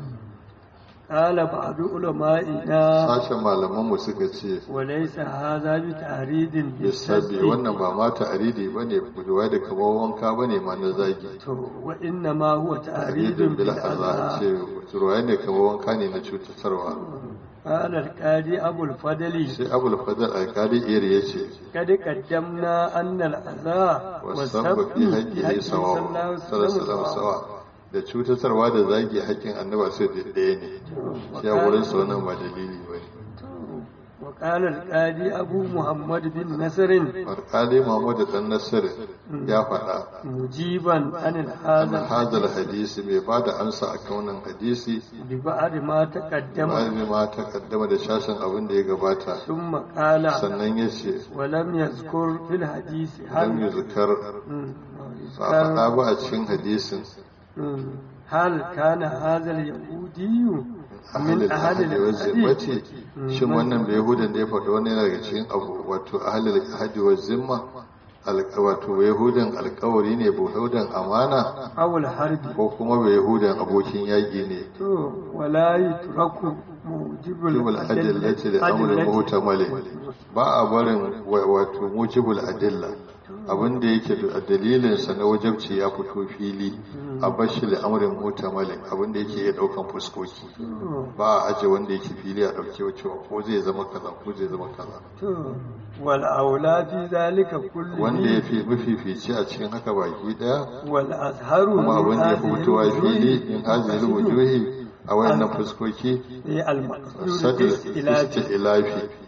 قال بعض علمائنا sashen malaman mu suka ce وليس هذا بتعريض lissabi بالسب wannan ba ma ta'aridi bane budurwa da kaman wanka bane ma na zagi وإنما هو تعريض ta'aridin bil azza بالأذى ce jirwaye ne kaman wanka ne na cutarwa قال القاضي أبو الفضل sai abul fadal alkali iri ya ce قد قدمنا أن الأذى wasan والسب fi في haƙƙi حق ne صلى الله sawa عليه sallallahu وسلم sawa da cutarwa da zagi haƙƙin annaba sai da ɗaya ne shi a wurin sa wannan ba dalili ba ne وقال القاضي أبو محمد بن نصر alƙali mahmud dan nasir ya faɗa مجيبا عن an هذا hadal hadisi mai ba da amsa a kan wannan hadisi ببعد ما تقدم bayan ma ta kaddama da shashin abin da ya gabata ثم قال sannan ya ce ولم يذكر في الحديث lam هل yuzkar مم. ba a faɗa ba a cikin hadisin مم. هل كان هذا اليهودي ahalil ahadi wa zimmati Mm, shin wannan bai yahudan da ya faɗi wannan yana daga cikin abu wato ahalil ahadi wa zimma alƙa- wato bai yahudan alƙawari ne bai yahudan amana أو الحرب ko kuma bai yahudan abokin yaƙi ne تو ولا يترك موجب mujibul adillati da amrul muhtamali ba a barin wa- wato mujibul adilla abin da yake da dalilin sa na wajabci ya fito fili a bashi da amrin muhtamali abin da yake iya daukan fuskoki ba a aje wanda yake fili a dauke cewa ko zai zama kaza ko zai zama kaza تو والأولى في ذلك wanda ya كله fi mafifici a cikin haka baki daya والأزهر kuma abin da ya fi هذه fitowa fili الوجوه in hajjil wujuhi a wayannan fuskoki هي المقصود sadr بالاستئلاف istilafi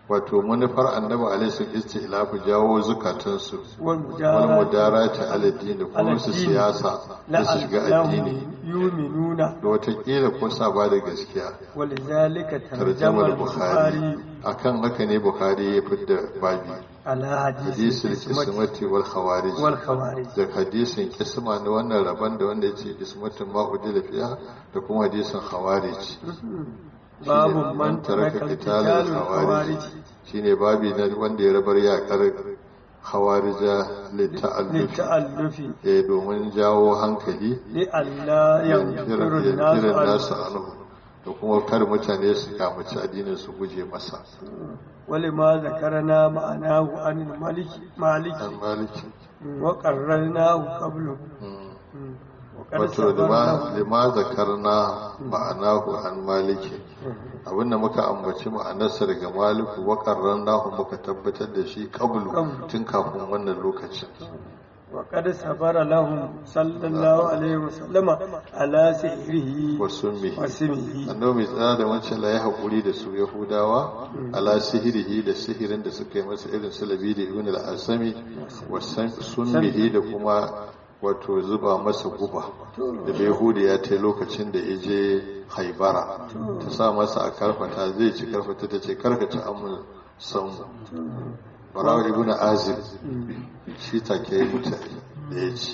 wato manufar annabi alaihi sun istilafu jawo zukatansu wal والمجاهدة mudarata ala din da kuma su siyasa da su shiga addini لعلهم يؤمنون da watakila ko sa ba da gaskiya ولذلك ترجم tarjamar bukhari البخاري akan haka ne bukhari ya fidda babi على حديث hadisul القسمة kismati wal khawarij والخوارج da hadisin kisma na wannan rabon da wanda ya ce kismatin ma'udila fiya da kuma hadisin khawarij باب من ترك qital القتال al-khawarij الخوارج shine babi na wanda ya rabar yakar khawarija lita'allufi للتألف eh domin jawo hankali لئلا ينفر الناس kiran nasu عنه anhu da kuma kar mutane su kamaci addinin su guje masa ولما ذكرنا معناه عن الملك مالك an maliki وقررناه قبله وقد wato صبرنا lima zakarna ma'anahu an maliki abinda muka ambaci ma'anarsa daga maliku wa qarrannahu muka tabbatar da shi qablu tun kafin wannan lokacin وقد صبر لهم صلى الله عليه وسلم على سحره wa summihi وسمه annabi mai tsada da wancan la ya haƙuri da su yahudawa ala sihirihi da sihirin da suka yi masa irin su labi da ibn al-asami wa summihi da kuma wato zuba masa guba da yahudi ya ta lokacin da ya je haibara ta sa masa a karfata zai ci karfata ta ce karkata amul san barawa ibn azib shi take yi mutane da ya ci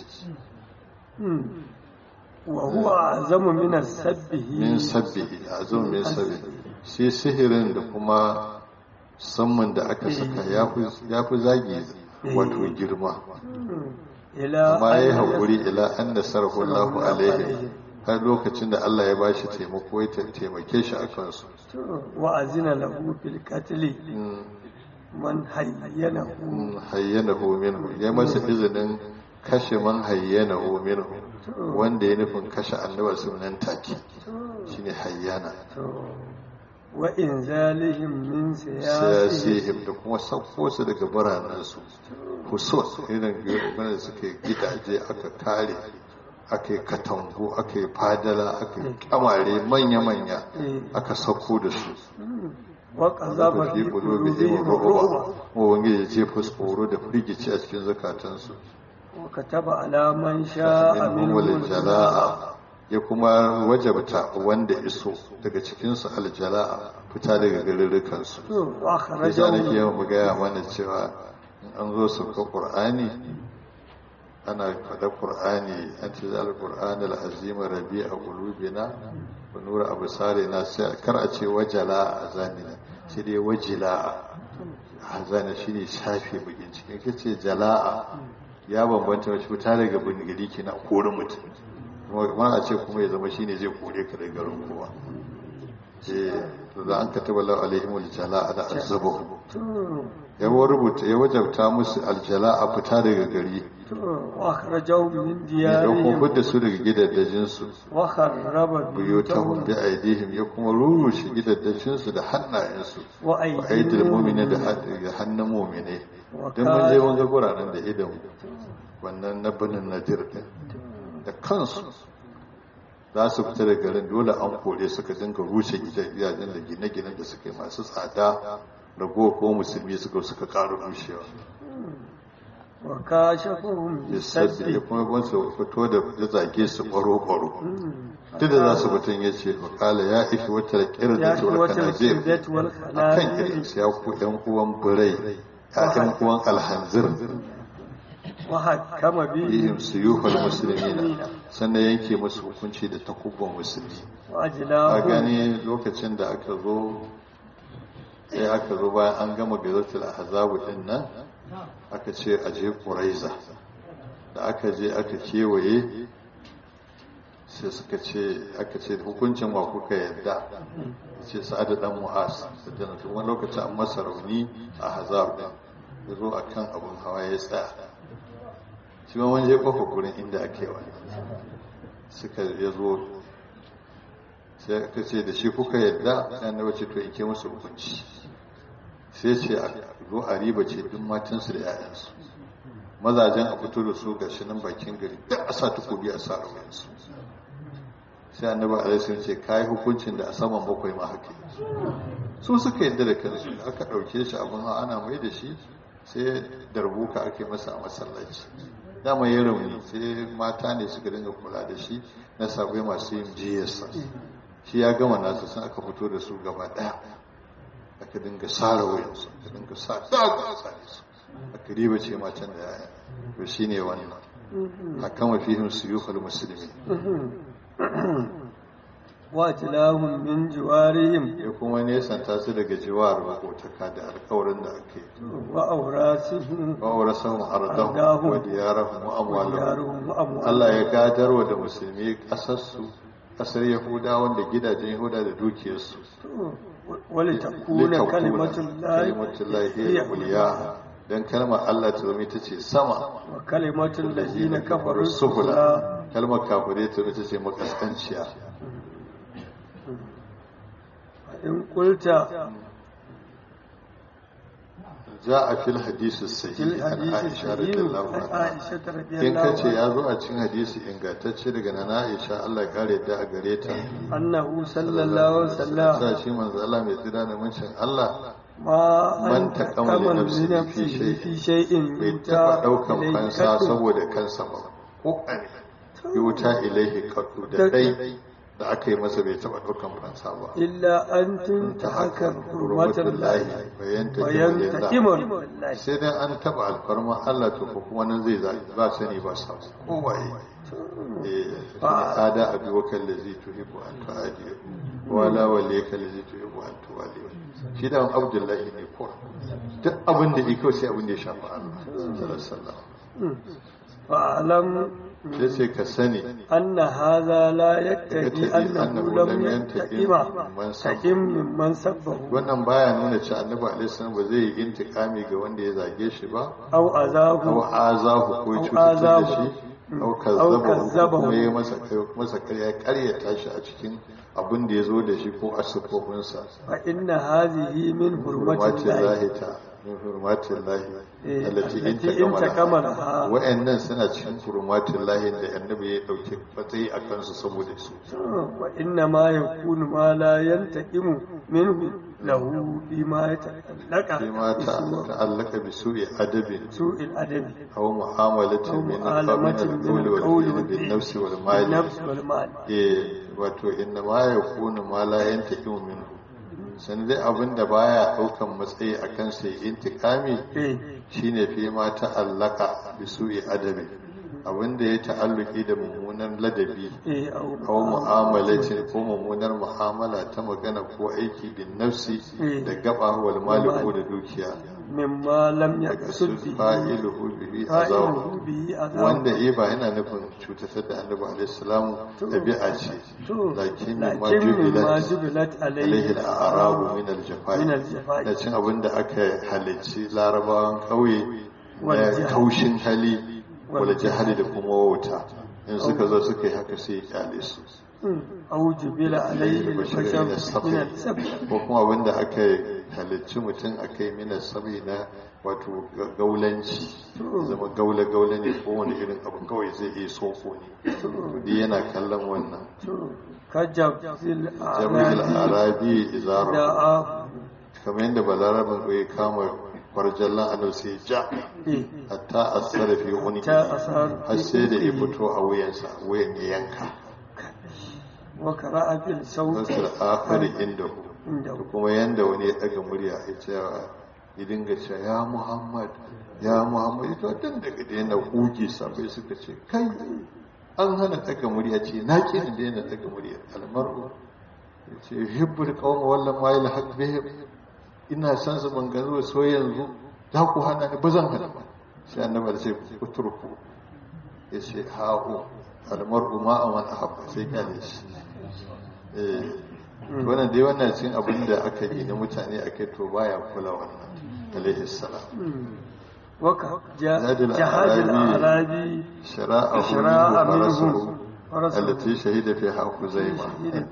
وهو أعظم من السبه min sabbihi azum min sabbi shi sihirin da kuma samman da aka saka ya fi zagi wato girma إلى amma ya yi أن haƙuri ila an da sarrafa Allahu alaihi har lokacin da Allah ya ba shi taimako ya taimake shi a kansu وأذن له بالقتل من حينه hayyanahu minhu ya masa izinin kashe man hayyanahu minhu wanda ya nufin kashe annabar sunan take shine hayyana وإنزالهم من سياسهم siyasihim da kuma sauko su daga biranensu husus irin wanda suke gidaje aka kare aka yi katangu aka yi fadala aka yi kamare manya-manya aka sauko da su وقذف zaba في fi qulubihim قلوبهم ru'ba الرعب wanda ya jefa tsoro da firgici a cikin zakatansu وكتب على من شاء minhum منهم aljala'a ya kuma wajabta wanda iso daga cikinsu aljala'a fita daga garurrukansu ya sa وأخرجهم nake yawan gaya mana cewa in an zo sauka ƙur'ani ana faɗa ƙur'ani an ce za al-ƙur'ani al-azima rabi a ƙulubina wa nura abu sare na sai kar a ce wajala a zanina sai dai wajila a zana shi ne shafe bakin cikin ka ce jala'a ya bambanta wacce fita daga bingiri ke na kori mutum kuma a ce kuma ya zama shine zai kore ka daga garin kowa eh to da an kataba lahu alaihimul jala'a da azabahu ya rubuta ya wajabta musu aljala a fita daga gari وأخرجهم من ya dauko ديارهم fidda su daga gidaddajin su وخرب buyutahum بيوتهم bi aidihim ya kuma rurushe gidaddajin su da hannayen su wa aidil mu'mina da وأيديهم da hannun mu'mine dan mun je mun ga guraren da idan wannan na banin nadir din da kansu za su fita da garin dole an kore suka dinga rushe gidajen da gine-ginen da suka yi masu tsada rago ko musulmi suka suka ƙara rushewa وكاشفهم ya sadda ya بالسد kuma ban su fito da ya zage su ƙwaro-ƙwaro duk da za su mutum ya ce wakala ya ifi wata ƙirar da يا tura قوة kana zai الكبدة a kan والخنازير irinsu ya ku ‘yan uwan birai ‘ya'yan uwan alhanzir وحكم bihim بهم su yi musulmi sannan yanke musu hukunci da takubban musulmi a وأجلاهم gani lokacin da aka zo sai aka zo bayan an gama gazatul ahzabu din nan aka ce a je quraiza da aka je aka kewaye sai suka ce aka ce hukuncin wa kuka yadda ce sa'ad dan mu'as da tun wani lokacin an masa rauni a hazab din ya zo akan abun hawa ya tsaya shi ma wani je kofa gurin inda ake wani suka ya zo sai aka ce da shi kuka yadda sai annabi ce to in ke musu hukunci sai ce a zo a riba ce duk matansu da 'ya'yansu mazajen a fito da su ga shi nan bakin gari duk a sa takobi a sa rawayensu sai annabi alaihi sun ce kai hukuncin da a saman bakwai ma haka yi su suka yadda da kansu aka ɗauke shi abin hawa ana mai da shi sai darbuka ake masa a masallaci dama ya rauni sai mata ne suka dinga kula da shi na sabai masu yin jiyarsa shi ya gama nasu sun aka fito da su gaba ɗaya aka dinga sara wayansu aka dinga sa daga tsare su aka riba ce matan da yaya to shi ne wannan hakan mafihim suyukul musulmi wajilahum min jiwarihim ya kuma nesanta su daga jiwar makotaka da alkawarin da ake wa aurasihim wa aurasahum ardahum Ardahum. wa diyarahum wa amwalahum yaruhum wa amwalihim Allah ya gadarwa da musulmi kasarsu kasar yahudawan da gidajen yahuda da dukiyarsu wali takuna kalimatul lahi kalimatullahi hiya uliya dan kalmar Allah ta zama ita ce sama wa kalimatul ladina kafaru sufula sufla kalmar kafirai ta ita ce makaskanciya in qulta جاء في الحديث الصحيح fil عن hadisi عائشة رضي sahih الله an عنها aisha in ka radiyallahu ce anha ya zo a cikin hadisi ingantacce daga nana Aisha Allah ya kare ta a gare ta annahu sallallahu alaihi wasallam sa shi manzo Allah mai tsira da muncin Allah ma Man an taqama li taqama li nafsihi fi nafsihi shay'in. fi shay'in bai yuta taɓa ɗaukan ilayhi fansa kaddu. saboda kansa ba ko ƙane yuta ilaihi kaddu da dai da aka yi masa bai taɓa ɗaukan fansa ba illa an tuntahaka hurmatul lahi bayan ta bayan kimanin taqimun lillahi sai dai an taɓa alfarma Allah to ko kuma nan zai zaɓi ba sani ba sa ko waye eh ada abi wakal ladzi tuhibbu an tu'adi wala walika ladzi tuhibbu an tuwali shi da Abdullahi ne ko duk abin da yake sai abin da ya shafi Allah sallallahu alaihi wasallam fa'alam sai sai ka sani anna hadha la yaktadi Yaktadi annahu annahu lam lam yantaqima yantaqim taqim mimman sabbahu wannan baya nuna cewa annabi alaihi salam ba zai yi intikami ga wanda ya zage shi ba aw aw azahu azahu ko Aw cutar da azahu. shi aw Aw kazzabahu ko kazzabahu. kuma ya masa masa ƙarya ƙaryata shi a cikin abin da ya zo da shi ko a siffofinsa fa inna hadhihi min hurmatin hurmatil lahi lahi ta min hurmatin lahi Eh, allati in allati in takamala takamala. wa'annan suna cikin hurmatin lahi da annabi ya dauke matsayi a kansu saboda su wa inna ma yakunu ma la yantaqimu minhu lahu bima yata'allaqa sai ma ta ta'allaka bi su'i adabin su'il adabi أو معاملة أو من معاملة من من القول القول والفعل بالنفس والمال بالنفس والمال eh wato inna ma yakunu ma la yantaqimu minhu san dai abin da baya daukan matsayi akan sai intikami eh shine fi ma ta'allaka bi su'i adabi abin da ya ta'alluki da mummunan ladabi eh au aw mu'amalatin ko mummunar mu'amala ta magana ko aiki bin nafsi Eh. da gaba wal mali ko da dukiya mimma lam yaqsud bihi fa'iluhu bihi azaw fa'iluhu bihi azab wanda eh ba yana nufin cutar da annabi alaihi salamu ɗabi'a ce to lakin lakin ma mimma jubilat jubilat alaihi alayhi al-arabu min al-jafai min al-jafai. da cin abin da aka halicci larabawan ƙauye Wal na jahal. kaushin hali Wal wala jahali da kuma wauta in suka zo suka yi haka sai ya kyale su au jubila alayhi Bashir al-bashar min as-sabr. min al-sabr ko kuma abin da aka halicci mutum aka yi mina sabi na wato gaulanci zama gaula-gaula ne ko wani irin abu kawai zai iya sofo ne duk yana kallon wannan kajabzil jami'il arabi arabi izaro da'a kamar yadda balarabin ya kama kwarjallan annabi sai ja eh hatta asara fi wani ta asar har sai da ya fito a wuyansa wuyan ya yanka wa qara'a bil sawt nasir akhari inda inda da kuma yanda wani ya daga murya ya ce ya dinga cewa ya muhammad ya muhammad ita tun daga da yana kuge sabai suka ce kai an hana daga murya ce na ki da yana daga murya almaru ya ce hibbul qawma wallan ma yalhaq bihim ina san su ban gano so yanzu za ku hana ni ba zan hana ba sai annabi ya ce uturku ya ce ha'u almar'u ma aman ahabba sai kyale shi eh wannan dai wannan cin abin da aka yi na mutane a kai to baya kula wannan alaihi salam waka Jahadul jahadul Arabi. arabi shara'a shara'a minhu minhum farasuhu allati shahida fiha kuzaima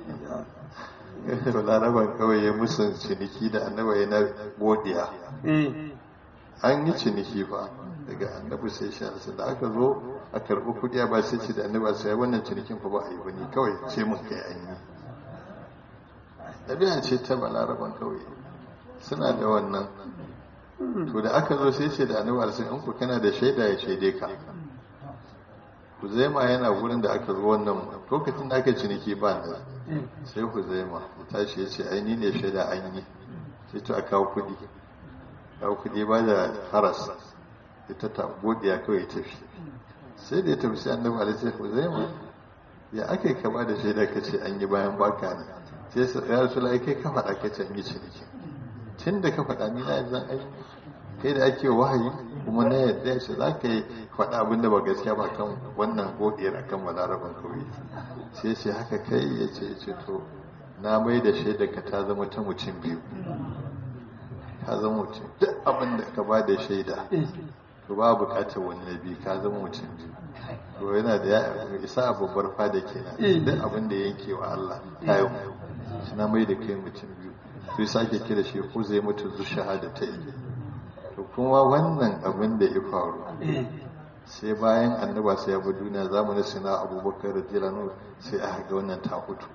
laraban kawai ya musun ciniki da annabi ya na godiya eh an yi ciniki fa daga annabi sai shi alsa da aka zo a karɓi kuɗi ba sai ce da annabi sai wannan cinikin fa ba a yi ba ni kawai ce mun kai an yi ɗabi'a ce ta balaraban kauye suna da wannan to da aka zo sai ce da annabi alaihi in ku kana da shaida ya shaide ka Huzaima yana wurin da aka zo wannan lokacin da aka ciniki ba ne sai Huzaima ya tashi ya ce ai ni ne shaida an yi sai to a kawo kuɗi kawo kuɗi ba da haras ya ta ta godiya kawai ya tafi sai da ya tafi sai annabi alaihi sai Huzaima ya aka yi kama da shaida ka ce an yi bayan baka ne sai ya rasu lai kai ka faɗa ka ce an yi ciniki tun da ka faɗa ni na yanzu an yi kai da ake wahayi kuma na yadda ya ce za ka yi faɗa abin da ba gaskiya ba kan wannan godiyar akan balaraban kauye sai ce haka kai ya ce ya ce to na mai da shaida ka ta zama ta mutum biyu ka zama mutum duk abin da ka ba da shaida to ba bukatar wani na biyu ka zama mutum biyu to yana da ya isa a babbar fada kenan duk abin da yanke wa Allah kayan shi na mai da kai mutum biyu sai sake kira shi ko zai mutu zu shahada ta yi to kuma wannan abin da ya faru sai bayan annaba sai ya bi duniya zamanin sina abubakar radiyallahu sai aka ga wannan ta fito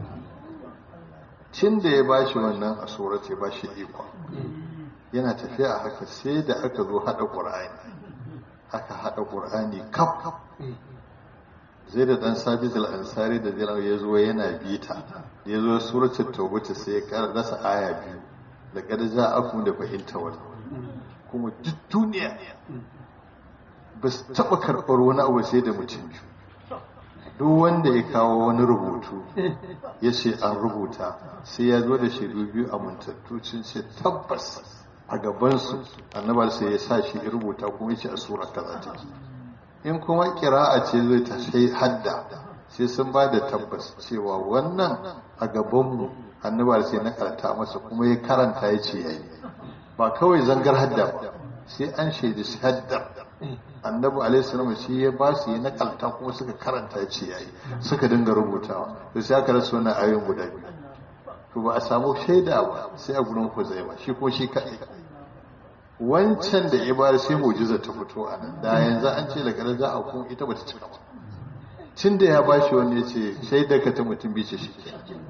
cin da ya bashi wannan a tsorace ya bashi iko yana tafiya a haka sai da aka zo hada qur'ani aka hada qur'ani kaf zai da dan sabis al-ansari da jiran ya zo yana bita ya zo suratul tawbah sai ya kara rasa aya biyu da kada ja'akum da fahimta wannan kuma duk duniya ba su taɓa karɓar wani abu sai da mutum biyu duk wanda ya kawo wani rubutu ya ce an rubuta sai ya zo da shaidu biyu a muntattu sun ce tabbas a gabansu annabar sai ya sa shi rubuta kuma ya ce a sura kaza take in kuma kira'a ce zai ta sai hadda sai sun ba da tabbas cewa wannan a gabanmu annabar sai na karanta masa kuma ya karanta ya ce yayi ba kawai zangar hadda ba sai an shaidi hadda annabi alaihi salam shi ya ba su yi nakalta kuma suka karanta ya ce yayi suka dinga rubutawa to sai aka rasa wannan ayoyin guda biyu to ba a samu shaida ba sai a gurin Huzaifa shi ko shi kadai wancan da ibar sai mu'jiza ta fito a nan da yanzu an ce daga za a kun ita bata cika ba tun da ya ba shi wani ya ce shaida ka ta mutum bi ce shi ke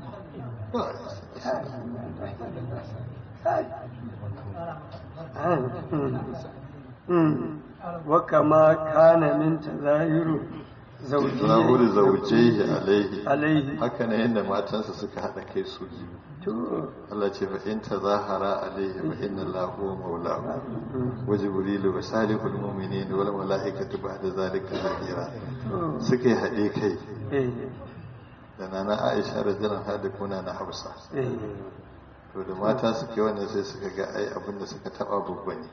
وكما كان من تظاهر zahuri zaujaihi alaihi alaihi haka ne yadda matansa suka haɗa kai su biyu to Allah ce fa in tazahara alaihi fa inna Allahu huwa maulahu wa jibrilu wa salihul mu'minin wal malaikatu ba'da zalika zahira suka yi haɗe kai eh da nana Aisha radhiyallahu anha da kuna na Hafsa eh to da mata suke wannan sai suka ga ai abin da suka taba babba ne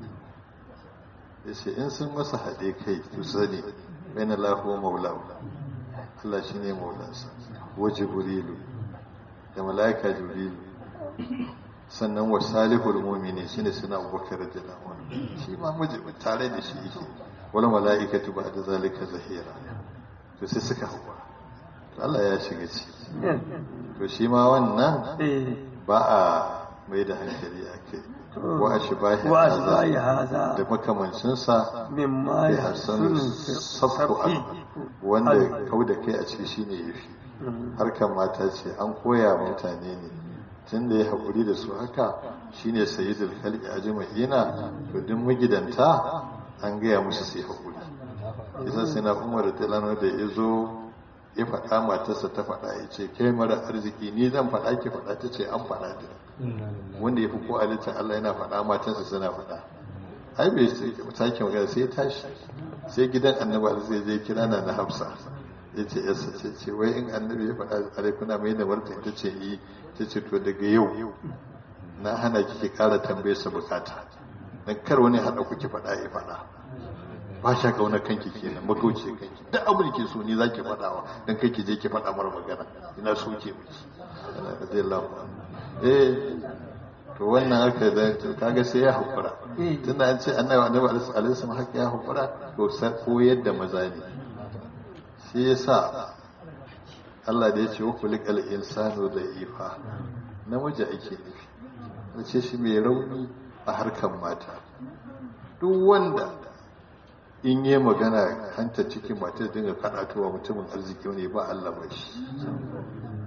yace in sun masa haɗe kai to sani bayan Allah huwa maulahu Allah shine maulansa wa jibrilu da malaika jibrilu sannan wa salihul mu'mini shine suna Abubakar radiyallahu anhu shi ma miji tare da shi yake wala malaikatu ba'da zalika zahira to sai suka hawa to Allah ya shiga ciki to shi ma wannan eh ba a mai da hankali a kai wa a shi bahi wa asbai haza da makamancinsa mimma ya hasan sabku al wanda kau da kai a ciki shine yafi harkar mata ce an koya mutane ne tun da ya haƙuri da su haka shine sayyidul khalqi ajma'ina to duk magidanta an gaya musu sai haƙuri isa sai na umar da da ya zo ya faɗa matarsa ta faɗa ya ce kai mara arziki ni zan faɗa ki faɗa ta ce an faɗa da wanda ya fi ko halittar Allah yana faɗa matarsa suna faɗa ai bai sake magana sai ya tashi sai gidan annabi zai je kira na na hafsa ya ce yasa ce ce wai in annabi ya faɗa alaikuna mai da martani ta ce yi ta ce to daga yau na hana kike ƙara tambaye sa bukata dan kar wani haɗa kuke faɗa ya faɗa ba sha kauna kanki kenan magauce kanki duk abin da ke so ni zaki faɗawa dan kai ki je ki faɗa mara magana ina so ke miki radiyallahu anhu eh to wannan haka da kaga sai ya hukura tunda an ce annabi annabi alaihi wasallam haka ya hukura to sai koyar da maza ne shi yasa Allah da ya ce wa kulikal insanu da ifa namiji ake nufi wace shi mai rauni a harkar mata duk wanda in yi magana hanta cikin mata dinga karatuwa mutumin arziki ne ba Allah ba shi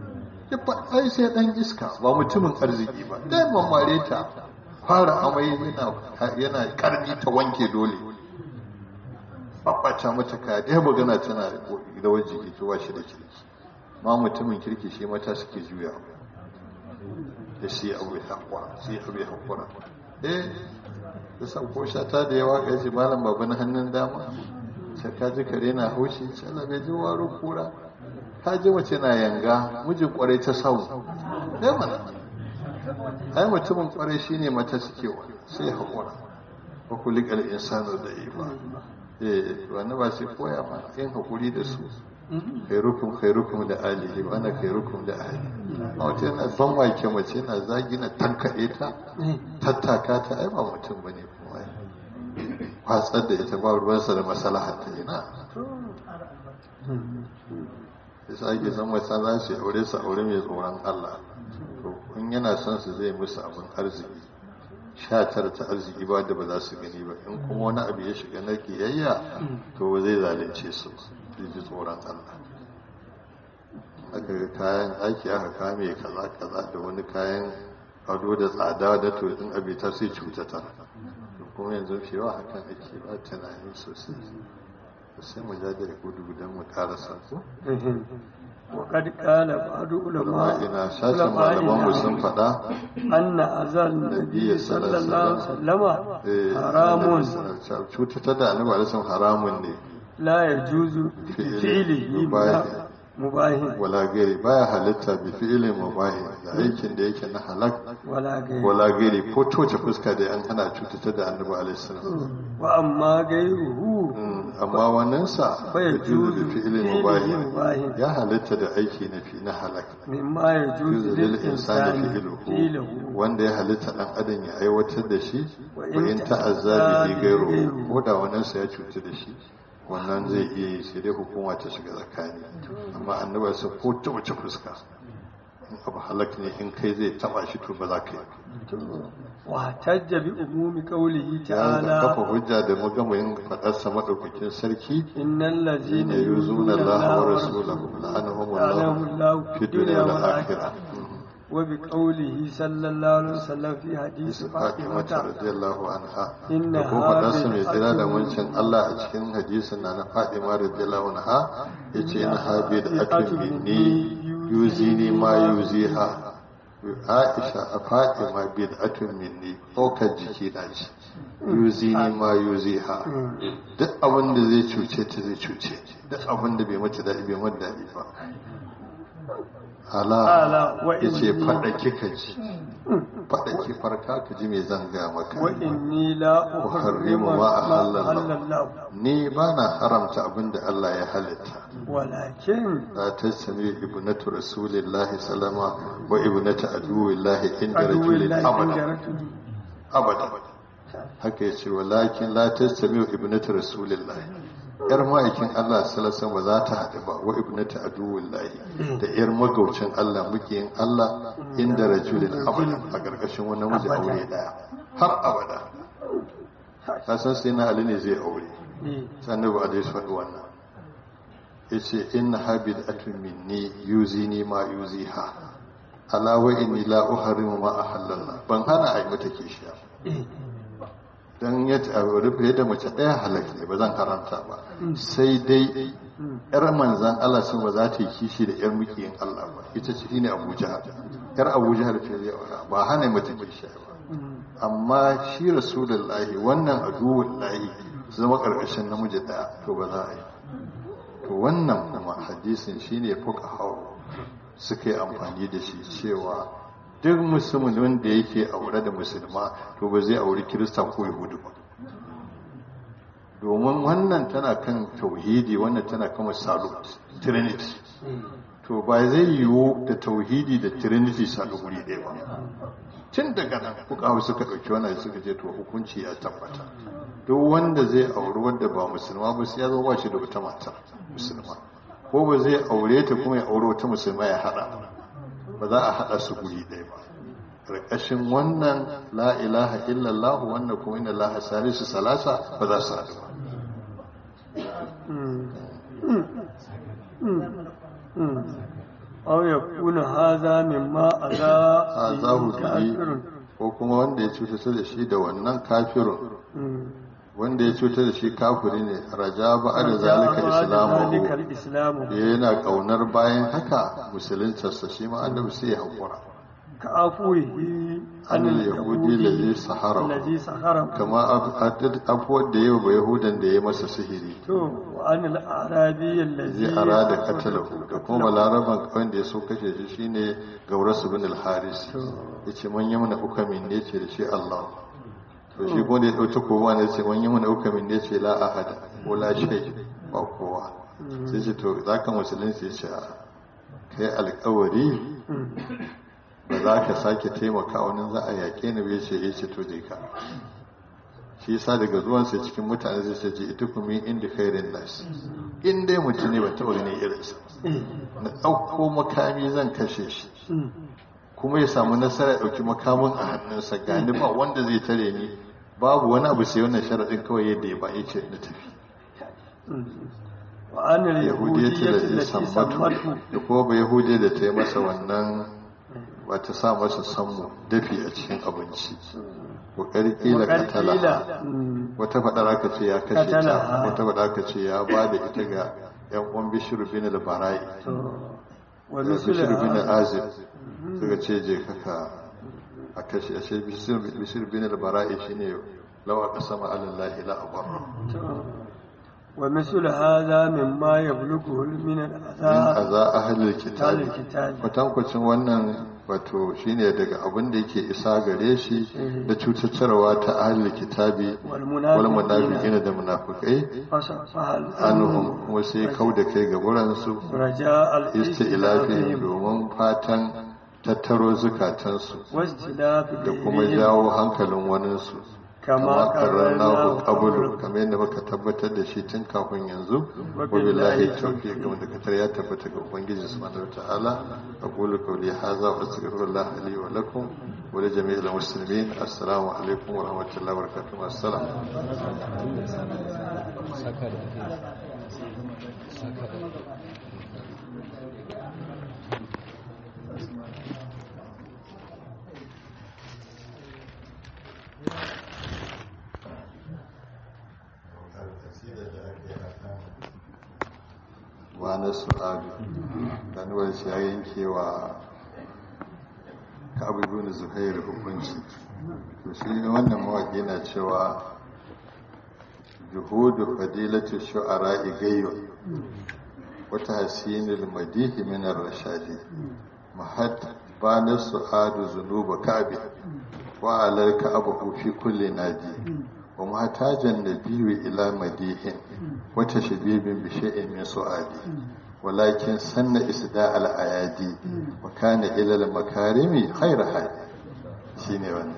ya ai sai dan iska ba mutumin arziki ba dai mamare ta fara amai yana yana karni ta wanke dole babbata mata kaya ɗaya magana tana da wajen jiki ta shi da kirki ma mutumin kirki shi mata suke juya da shi abu ya haƙura sai abu ya haƙura eh da sauko shata da yawa ga shi malam babu na hannun dama sai ka ji kare na haushi sai bai ji waro kura ka ji mace na yanga mijin kwarai ta sau ɗaya mana ai mutumin kwarai shine mata suke wa sai haƙura wa kulikal insanu da yi ba eh wannan ba sai koya ma yin haƙuri da su khairukum khairukum da alihi wa ana khairukum da ahli a wata yana ban wake mace yana zagi na tankaɗe ta tattaka ta ai ba mutum bane kuma kwatsar da ita ba ruwansa da maslaha ta ina yasa ake san wata za su aure su aure mai tsoron Allah to in yana son su zai musu abin arziki sha tara ta arziki ba da ba za su gani ba in kuma wani abu ya shiga na kiyayya to ba zai zalunce su zai ji tsoron Allah aka ga kayan aiki aka kame kaza kaza da wani kayan ado da tsada da to in abi ta sai cutata kuma yanzu cewa hakan ake ba tunani sosai sai mu ja da gudu gudan mu karasa ko وقد قال بعض علماء ina sashen malaman mu sun faɗa أن أذى النبي صلى الله عليه وسلم حرام cutata da annabi alaihi haramun ne لا يجوز بفعله مباح wala gari baya halitta bi fi'ilin mubahi da aikin da yake na halak ولا غير wala gari ko toce fuska da an hana cutata da annabi alaihi salam وأما غيره amma wannan sa fa yajuzu bi fi'ilin fi'lihi mubahi mubahi. ya halitta da aiki na fi na halak مما يجوز yuzu lil insani للإنسان fi'luhu فعله wanda ya halitta dan adam ya aiwatar da shi Wa wa in in ta'azza ta'azza bihi bihi gairu ghayruhu. ko da wannan sa ya cutu da shi wannan zai iya yi sai dai hukuma ta shiga tsakani amma annabi sa ko ta wace fuska in abu halak ne in kai zai taba shi to ba za ka yi واحتج بأموم قوله ya kafa تعالى hujja da magamin faɗarsa maɗaukakin sarki إن الذين ne yuzuna Allah wa rasulahu la'anahum لعنهم Allah الله fi dunya wal والآخرة akhirah وبقوله صلى الله عليه وسلم في حديث Fatima فاطمة radiyallahu anha Inna da kuma faɗarsa mai hadhihi tsira da al-atun- wancan Allah a cikin hadisin na na Fatima radiyallahu anha yace in habi da atun minni yuzini ma yuziha Aisha a Fatima bid'atun minni ɗaukar jiki na ce yuzini ma yuziha duk abin da zai cuce ta zai cuce duk abin da bai mata daɗi bai mata daɗi ba Ala ala wa ya ce inni- faɗa kika ji faɗa ki farka ka ji mai zanga maka وإني لا أحرم أحرم ما أحل ما الله. أحل الله ni ba na haramta abin da Allah ya halitta ولكن la tasmi ibnatu rasulillahi salama wa ibnatu aduwillahi inda عدو rajulin الله abada عند رجل abada haka ya ce walakin la tasmi ibnatu rasulillahi yar ma'aikin Allah sallallahu ba za ta haɗu ba wa ibnatu aduwillahi da yar magaucin Allah mukiyin Allah inda rajulin abada a ƙarƙashin wani namiji aure daya har abada ka san sai na Ali ne zai aure إيه. sannan ba a dai faɗi wannan ya ce inna habid atun minni yuzi ni ma yuzi ha alawa inni la uharimu ma a halalla ban hana a yi mata kishiya إيه. don ya ta rufe da mace ɗaya halak ne ba zan haramta ba sai dai yar manzan Allah sun ba za ta yi kishi da yar mukiyin Allah ba ita ce ne Abu Jahal yar Abu Jahal ce zai aura ba hana mata kishiya ba Mm. amma shi rasulullahi wannan aduwullahi su zama ƙarƙashin namiji ɗaya to ba za a yi to wannan kuma hadisin shine fuka hau suka yi amfani da shi cewa duk musulmin wanda yake aure da musulma to ba zai auri kirista ko yahudu ba domin wannan tana kan tauhidi wannan tana kan salut trinity to ba zai yiwu da tauhidi da trinity salu guri ɗaya ba tun daga nan kuka suka ɗauki wannan suka ce to hukunci ya tabbata duk wanda zai auri wanda ba musulma ba sai ya zo ba shi da wata mata musulma ko ba zai aure ta kuma ya aure wata musulma ya haɗa ba za a haɗa su guri ɗaya ba ƙarƙashin wannan la ilaha illallah wannan kuma inna laha salisu salasa ba za su haɗu ba Mm. Mm. Mm. Mm. أو يكون هذا مما أذى azahu به bihi كافر ko kuma wanda ya cutar da shi da wannan kafirun مم. wanda ya cutar da shi kafiri ne raja ba da رجاء zalika بعد ذلك islamu الإسلام yana kaunar bayan haka musuluntarsa shi ma annabi sai ya haƙura كعفوه عن an yahudi lazi sahara الذي سخره kama afuwar da yau ba yahudan da ya masa sihiri to وعن الأعرابي الذي zai arada katalahu da kuma balaraban kawai da ya so kashe shi shine gaurasu bin al-haris ya ce man yamna ukamin ne ce da shi Allah to shi kuma da ya ɗauta kowa ne ce man yamna ukamin ne ce la ahada ko la shay ba kowa sai ce to zaka musulunci ya ce a kai alƙawari ba za ka sake taimaka wani za a yaƙe ni bai ce ya ce to je ka shi yasa daga zuwansa cikin mutane zai ce ji ita kuma inda khairin nas in dai mutum ne ba taɓa ganin irinsa na ɗauko makami zan kashe shi kuma ya samu nasara ya ɗauki makamin a hannunsa gani ba wanda zai tare ni babu wani abu sai wannan sharaɗin kawai yadda ya ba ya ce na tafi وعن yahudiya ce اليهودية da zai التي sammatu سمته da kuma ba yahudiya da ta yi masa wannan wata sa masa sammu dafi a cikin abinci ƙoƙari ƙila وقد katala قيل مم. wata faɗar aka ce ya kashe ta Katala. wata faɗar aka ce ya ba da ita ga yan uwan bishiru bin al-bara'i to bishiru ومثل bin هذا azib suka ce je kaka a kashe a ce bishiru bin al-bara'i shine lawa qasama alallahi la abarra ومثل هذا مما يبلغه من min الأذى aza ahlul أهل kitabi الكتاب kwatankwacin wannan wato shine daga abin da yake isa gare shi da cutarwa ta ahlul kitabi wal والمنافقين munafiqina da munafiqai فصفح anhum kuma sai kau da kai ga wuransu رجاء istilafi الاستئلاف domin fatan tattaro zukatansu واستلاف da kuma دينهم jawo hankalin waninsu كما kama karrarnahu قررناه qablu قبل kamar yadda muka tabbatar da shi tun kafin yanzu wa billahi billahi tawfiq wanda katar ya tabbata ga ubangiji subhanahu wataala aqulu qawli hadha wa astaghfirullah li wa lakum wa li jami'il muslimin assalamu alaikum wa rahmatullahi wa barakatuh assalam wa na su'adu dan wani shi ya yanke wa ka'abu ibn zuhair hukunci to shi wannan mawaƙi na cewa juhudu fadilatu shu'ara igayyo wata hasinul madihi min ar-rashadi mahad bana su'adu zunuba ka'bi wa alal ka'abu fi kulli nadi wa mahtajan nabiyyu ila madihin wa tashbibin bi shay'in min su'adi ولكن سن إسداء الأيادي وكان إلى المكارم خير حال شيني وانا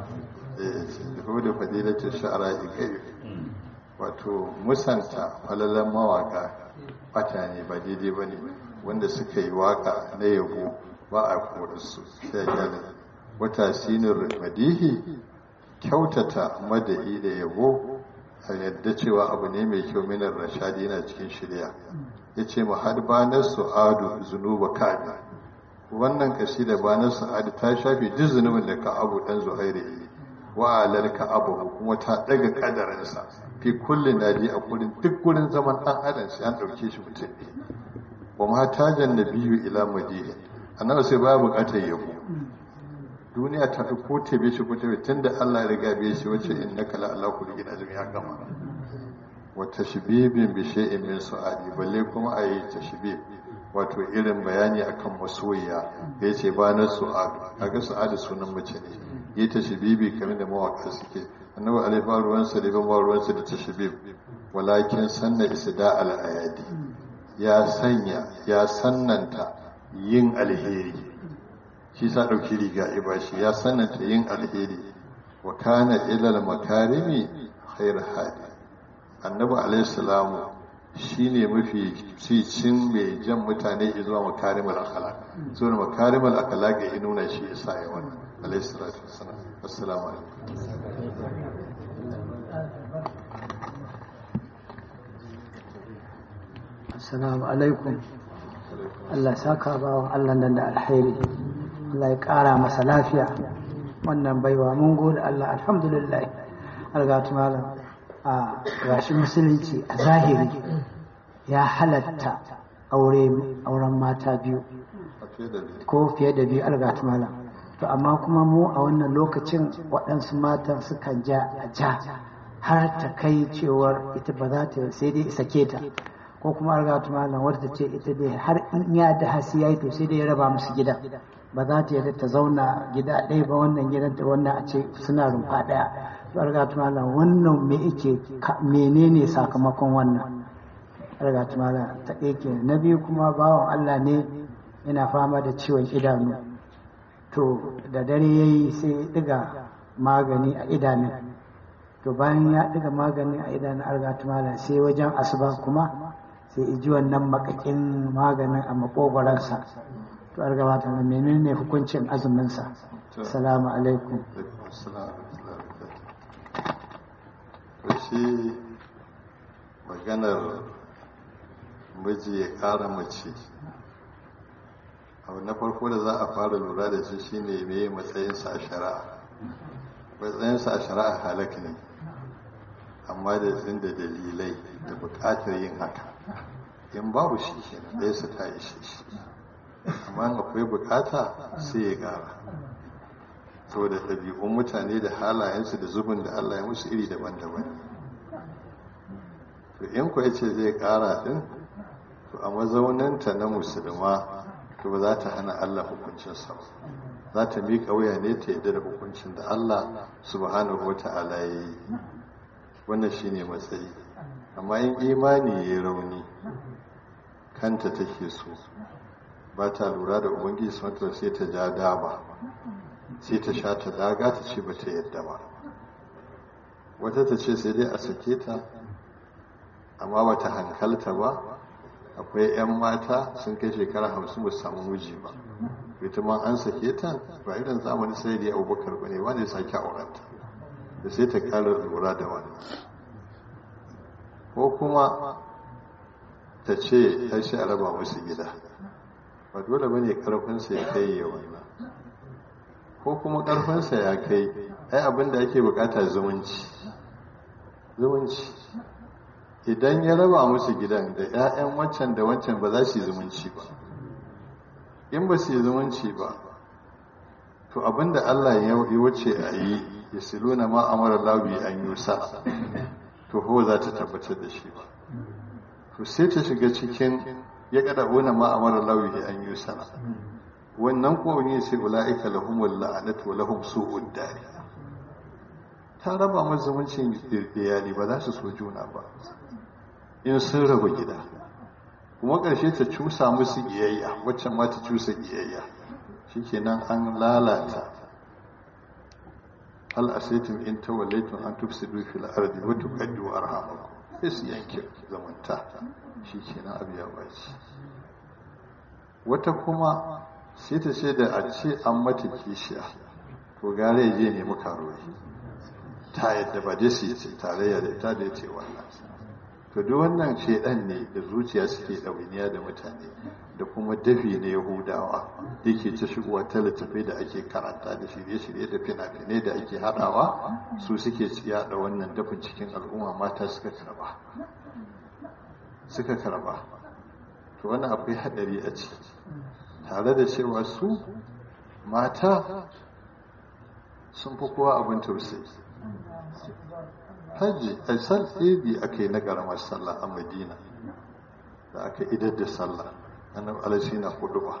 هو فضيلة الشعراء كيف wato musanta falalan mawaka bata ne ba daidai ba ne wanda suka yi waka na yabo ba a korarsu sai a gyara wata sinin madihi kyautata mada'i da yabo a yadda cewa abu ne mai kyau minar rashadi yana cikin shirya ya ce mu har banar su'adu zunuba kabi wannan kashi da banar su'adu ta shafi duk zunubin da ka abu dan zuhairi yi wa alal ka abu kuma ta daga kadarinsa fi kullin nadi a gurin duk gurin zaman dan adam sai an dauke shi mutum ne wa ma tajan nabiyyu ila madina annabi sai ba bukatar yabo duniya ta fi ko tebe shi ko tebe tunda Allah ya riga bai shi wace innaka la ala kulli azmi ya gama wa tashbibin bi shay'in min su'adi balle kuma ayi tashbib wato irin bayani akan masoyiya da yace ba na su'adu kaga su'adu sunan mace ne yi tashbibi kamar da mawaka suke annabi alaihi wa ruwan sa da ban ruwan sa da tashbib walakin sanna isda al ayadi ya sanya ya sannanta yin alheri shi sa dauki riga ibashi ya sannanta yin alheri wa kana ila al makarimi khair hadi annabi alaihissalamu shi ne mafi cicin mai jan mutane zuwa makarimar akhlaq so da makarimar akhlaq ya nuna shi isa ya wannan alaihissalatu wassalam assalamu alaikum assalamu alaikum alaikum Allah ya saka bawan Allah nan da alheri Allah ya ƙara masa lafiya wannan baiwa mun gode Allah alhamdulillah algatu malam a gashi musulunci a zahiri ya halatta aure auren mata biyu a fiye da biyu ko fiye da biyu algatu malam to amma kuma mu a wannan lokacin waɗansu matan sukan ja a ja har ta kai cewar ita ba za ta sai dai sake ta ko kuma algatu malam wadda ta ce ita dai har in ya da hasi ya yi to sai dai ya raba musu gida ba za ta yarda ta zauna gida ɗaya ba wannan gidan ta wannan a ce suna rumfa ɗaya to algatu malam wannan me yake ka- menene sakamakon wannan algatu malam ta ɗaya kenan. na biyu kuma bawan Allah ne yana fama da ciwon idanu to da dare ya yi sai ya ɗiga magani a idanun to bayan ya ɗiga magani a idanun algatu malam sai wajen asuba kuma sai iji wannan makakin maganin a makogwaransa to algabata na menene hukuncin azuminsa salamu alaikum Alaikum assalam wa rahmatullahi wa barakatuh. To shi maganar miji ya ƙara mace abu na farko da za a fara lura da shi shine me matsayinsa a shari'a matsayinsa a shari'a halak ne amma da zin da dalilai da buƙatar yin haka in babu shi kenan ɗaya su ta ishe shi amma in akwai buƙata sai ya gara saboda ɗabi'un mutane da halayensu da zubin da Allah ya musu iri daban-daban to in ku ce zai ƙara ɗin to a mazauninta na musulma to ba za ta hana Allah hukuncinsa ba za ta miƙa wuya ne ta yadda da hukuncin da Allah subhanahu wa ta'ala ya yi wannan shine matsayi amma in imani ya yi rauni kanta take so ba ta lura da ubangiji sun sai ta ja daba sai ta sha ta daga ta ce ba ta yadda ba wata ta ce sai dai a sake ta amma ba ta hankalta ba akwai 'yan mata sun kai shekara hamsin ba su samu miji ba ita ma an sake ta ba irin zamani sai da abubakar ba ne wanda ya sake aurenta da sai ta kara lura da wani ko kuma ta ce ta shi a raba musu gida ba dole ba ne karfinsa ya kai ya wannan ko kuma karfinsa ya kai ai abin da ake bukata zumunci zumunci idan ya raba musu gidan da 'ya'yan wancan da wancan ba za su yi zumunci ba in ba su yi zumunci ba to abin da Allah ya wuce a yi ya siluna ma amara labi an yusa to ho za ta tabbatar da shi ba to sai ta shiga cikin ya kada una ma amara lawi an yi sana wannan ko ne sai ulaika lahumul la'anatu wa lahum su'ud dari ta raba masa zumuncin iyali ba za su so juna ba in sun raba gida kuma ƙarshe ta cusa musu iyayya waccan ma ta cusa iyayya shikenan an lalata hal asaitum in tawallaytum an tufsidu fil ardi wa tuqaddu arhamakum sai su yanke zamanta shi kenan abu ya baci wata kuma sai ta ce da a ce an mata kishiya to gare ya je nemi karuwa ta yadda ba dai su yi tarayya da ita da ya ce wannan to duk wannan shedan ne da zuciya suke ɗawainiya da mutane da kuma dafi na yahudawa yake ta shigowa ta littattafai da ake karanta da shirye-shirye da fina-finai da ake haɗawa su suke yaɗa wannan dafin cikin al'umma mata suka karba suka karba to wannan akwai haɗari a ciki tare da cewa su mata sun fi kowa abin tausayi hajji a sal ɗebi aka yi na ƙaramar sallah a madina da aka idar da sallah annabi alaihi na hudu ba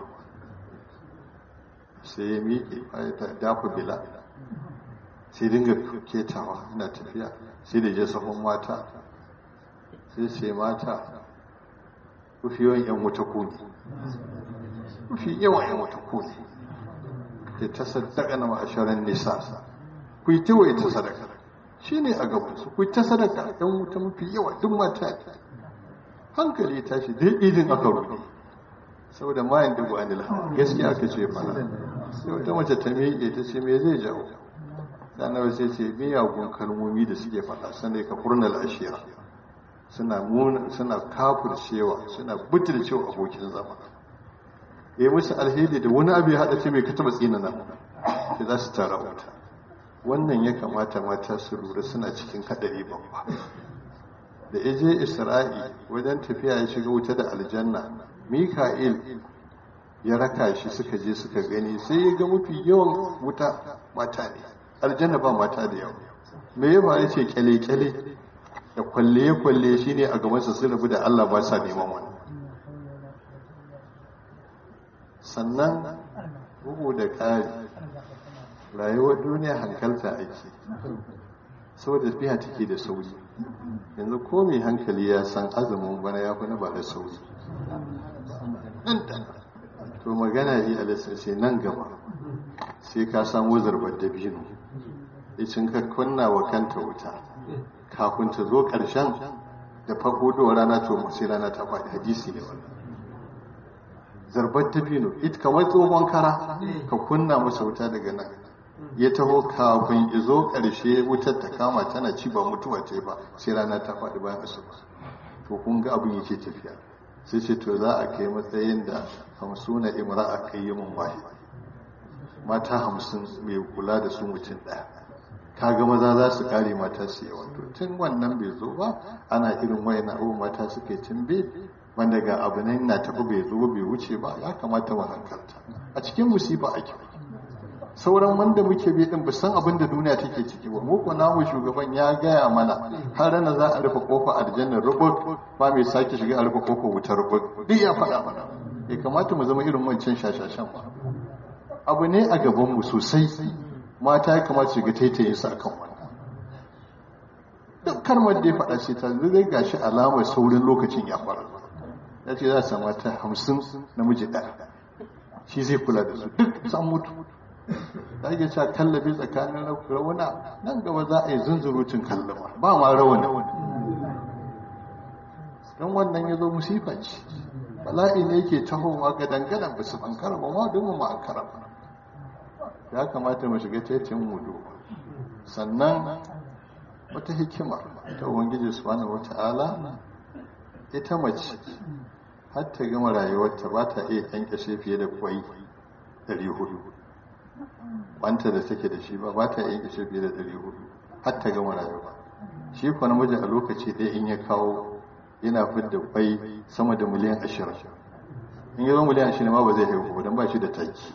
sai ya miƙe bayan ta dafa bila sai dinga ketawa ina tafiya sai da je sahun mata sai sai mata kufi yawan yan wuta kuni kufi yawan yan wuta kuni ke ta sadaka na ma'asharar nisa ku yi tawaye ta sadaka shi ne a gabansu ku yi ta sadaka yan wuta mafi yawa duk mata hankali ta shi dai idin aka rufe saboda mayan dubu anil hawa gaskiya aka ce fara sai wata mace ta miƙe ta ce me zai jawo sannan sai ce miyagun kalmomi da suke faɗa sannan ka furnal ashira suna muna suna kafircewa suna butulcewa abokin zama ya musu alheri da wani abu ya haɗa ce mai ka taɓa tsina nan da za su tara wuta wannan ya kamata mata su lura suna cikin haɗari babba da ya je isra'i wajen tafiya ya shiga wuta da aljanna mika'il ya raka shi suka je suka gani sai ya ga mafi yawan wuta mata ne aljanna ba mata da yawa me ya faru ce kyale-kyale da kwalle-kwalle shi ne a gabansa sun rabu da allah ba sa neman wani sannan bugu da ƙari rayuwar duniya hankalta ake saboda tafiya take da sauri yanzu ko mai hankali ya san azumin bana ya fi na ba da sauri to magana yi alisa sai nan gaba sai ka samu zarbar dabino icin ka kunna wa kanta wuta kafin ta zo ƙarshen da farko rana to sai rana ta faɗi hadisi ne wannan zarbar dabino ita kamar tsohon kara ka kunna masa wuta daga nan ya taho kafin izo ƙarshe wutar ta kama tana ci ba mutuwa ce ba sai rana ta faɗi bayan asuba to kun ga abin yake tafiya sai ce to za a kai matsayin da hamsuna imra'a qayyimun wahid mata hamsin mai kula da su mutum ɗaya kaga maza za su kare mata su yawa to tun wannan bai zo ba ana irin wayan abubuwan mata suke tumbe wanda ga abu nan na tafi bai zo bai wuce ba ya kamata mu hankalta a cikin musiba ake sauran wanda muke bi din san abin da duniya take ciki ba mu namu shugaban ya gaya mana har rana za a rufe kofa aljanna rubut ba mai sake shiga a rufe kofa wutar rubut duk ya faɗa mana ya kamata mu zama irin wancan shashashan ba abu ne a gaban mu sosai mata ya kamata su ga taitaye su akan wannan duk kalmar da ya faɗa ce ta zai gashi alamar saurin lokacin ya fara ya ce za su mata hamsin namiji ɗaya shi zai kula da su duk san mutu da ake cewa kallabi tsakanin rauna nan gaba za a yi zunzurutun kallama ba ma rauna don wannan ya zo musifa ce bala'i ne yake tahowa ga dangadan ba su bankara ba ma don mu ma'ankara ba ya kamata mu shiga tecin mu duba sannan wata hikima ta ubangiji subhanahu wata'ala ita mace har ta gama rayuwarta ba ta iya kyankyashe fiye da kwai 400 wanta da take da shi ba ba ta iya kyankyashe fiye da 400 har ta gama rayuwa shi kuwa namiji a lokaci ɗaya in ya kawo yana fidda kwai sama da miliyan 20 in yi zo miliyan 20 ma ba zai haihu don ba shi da taki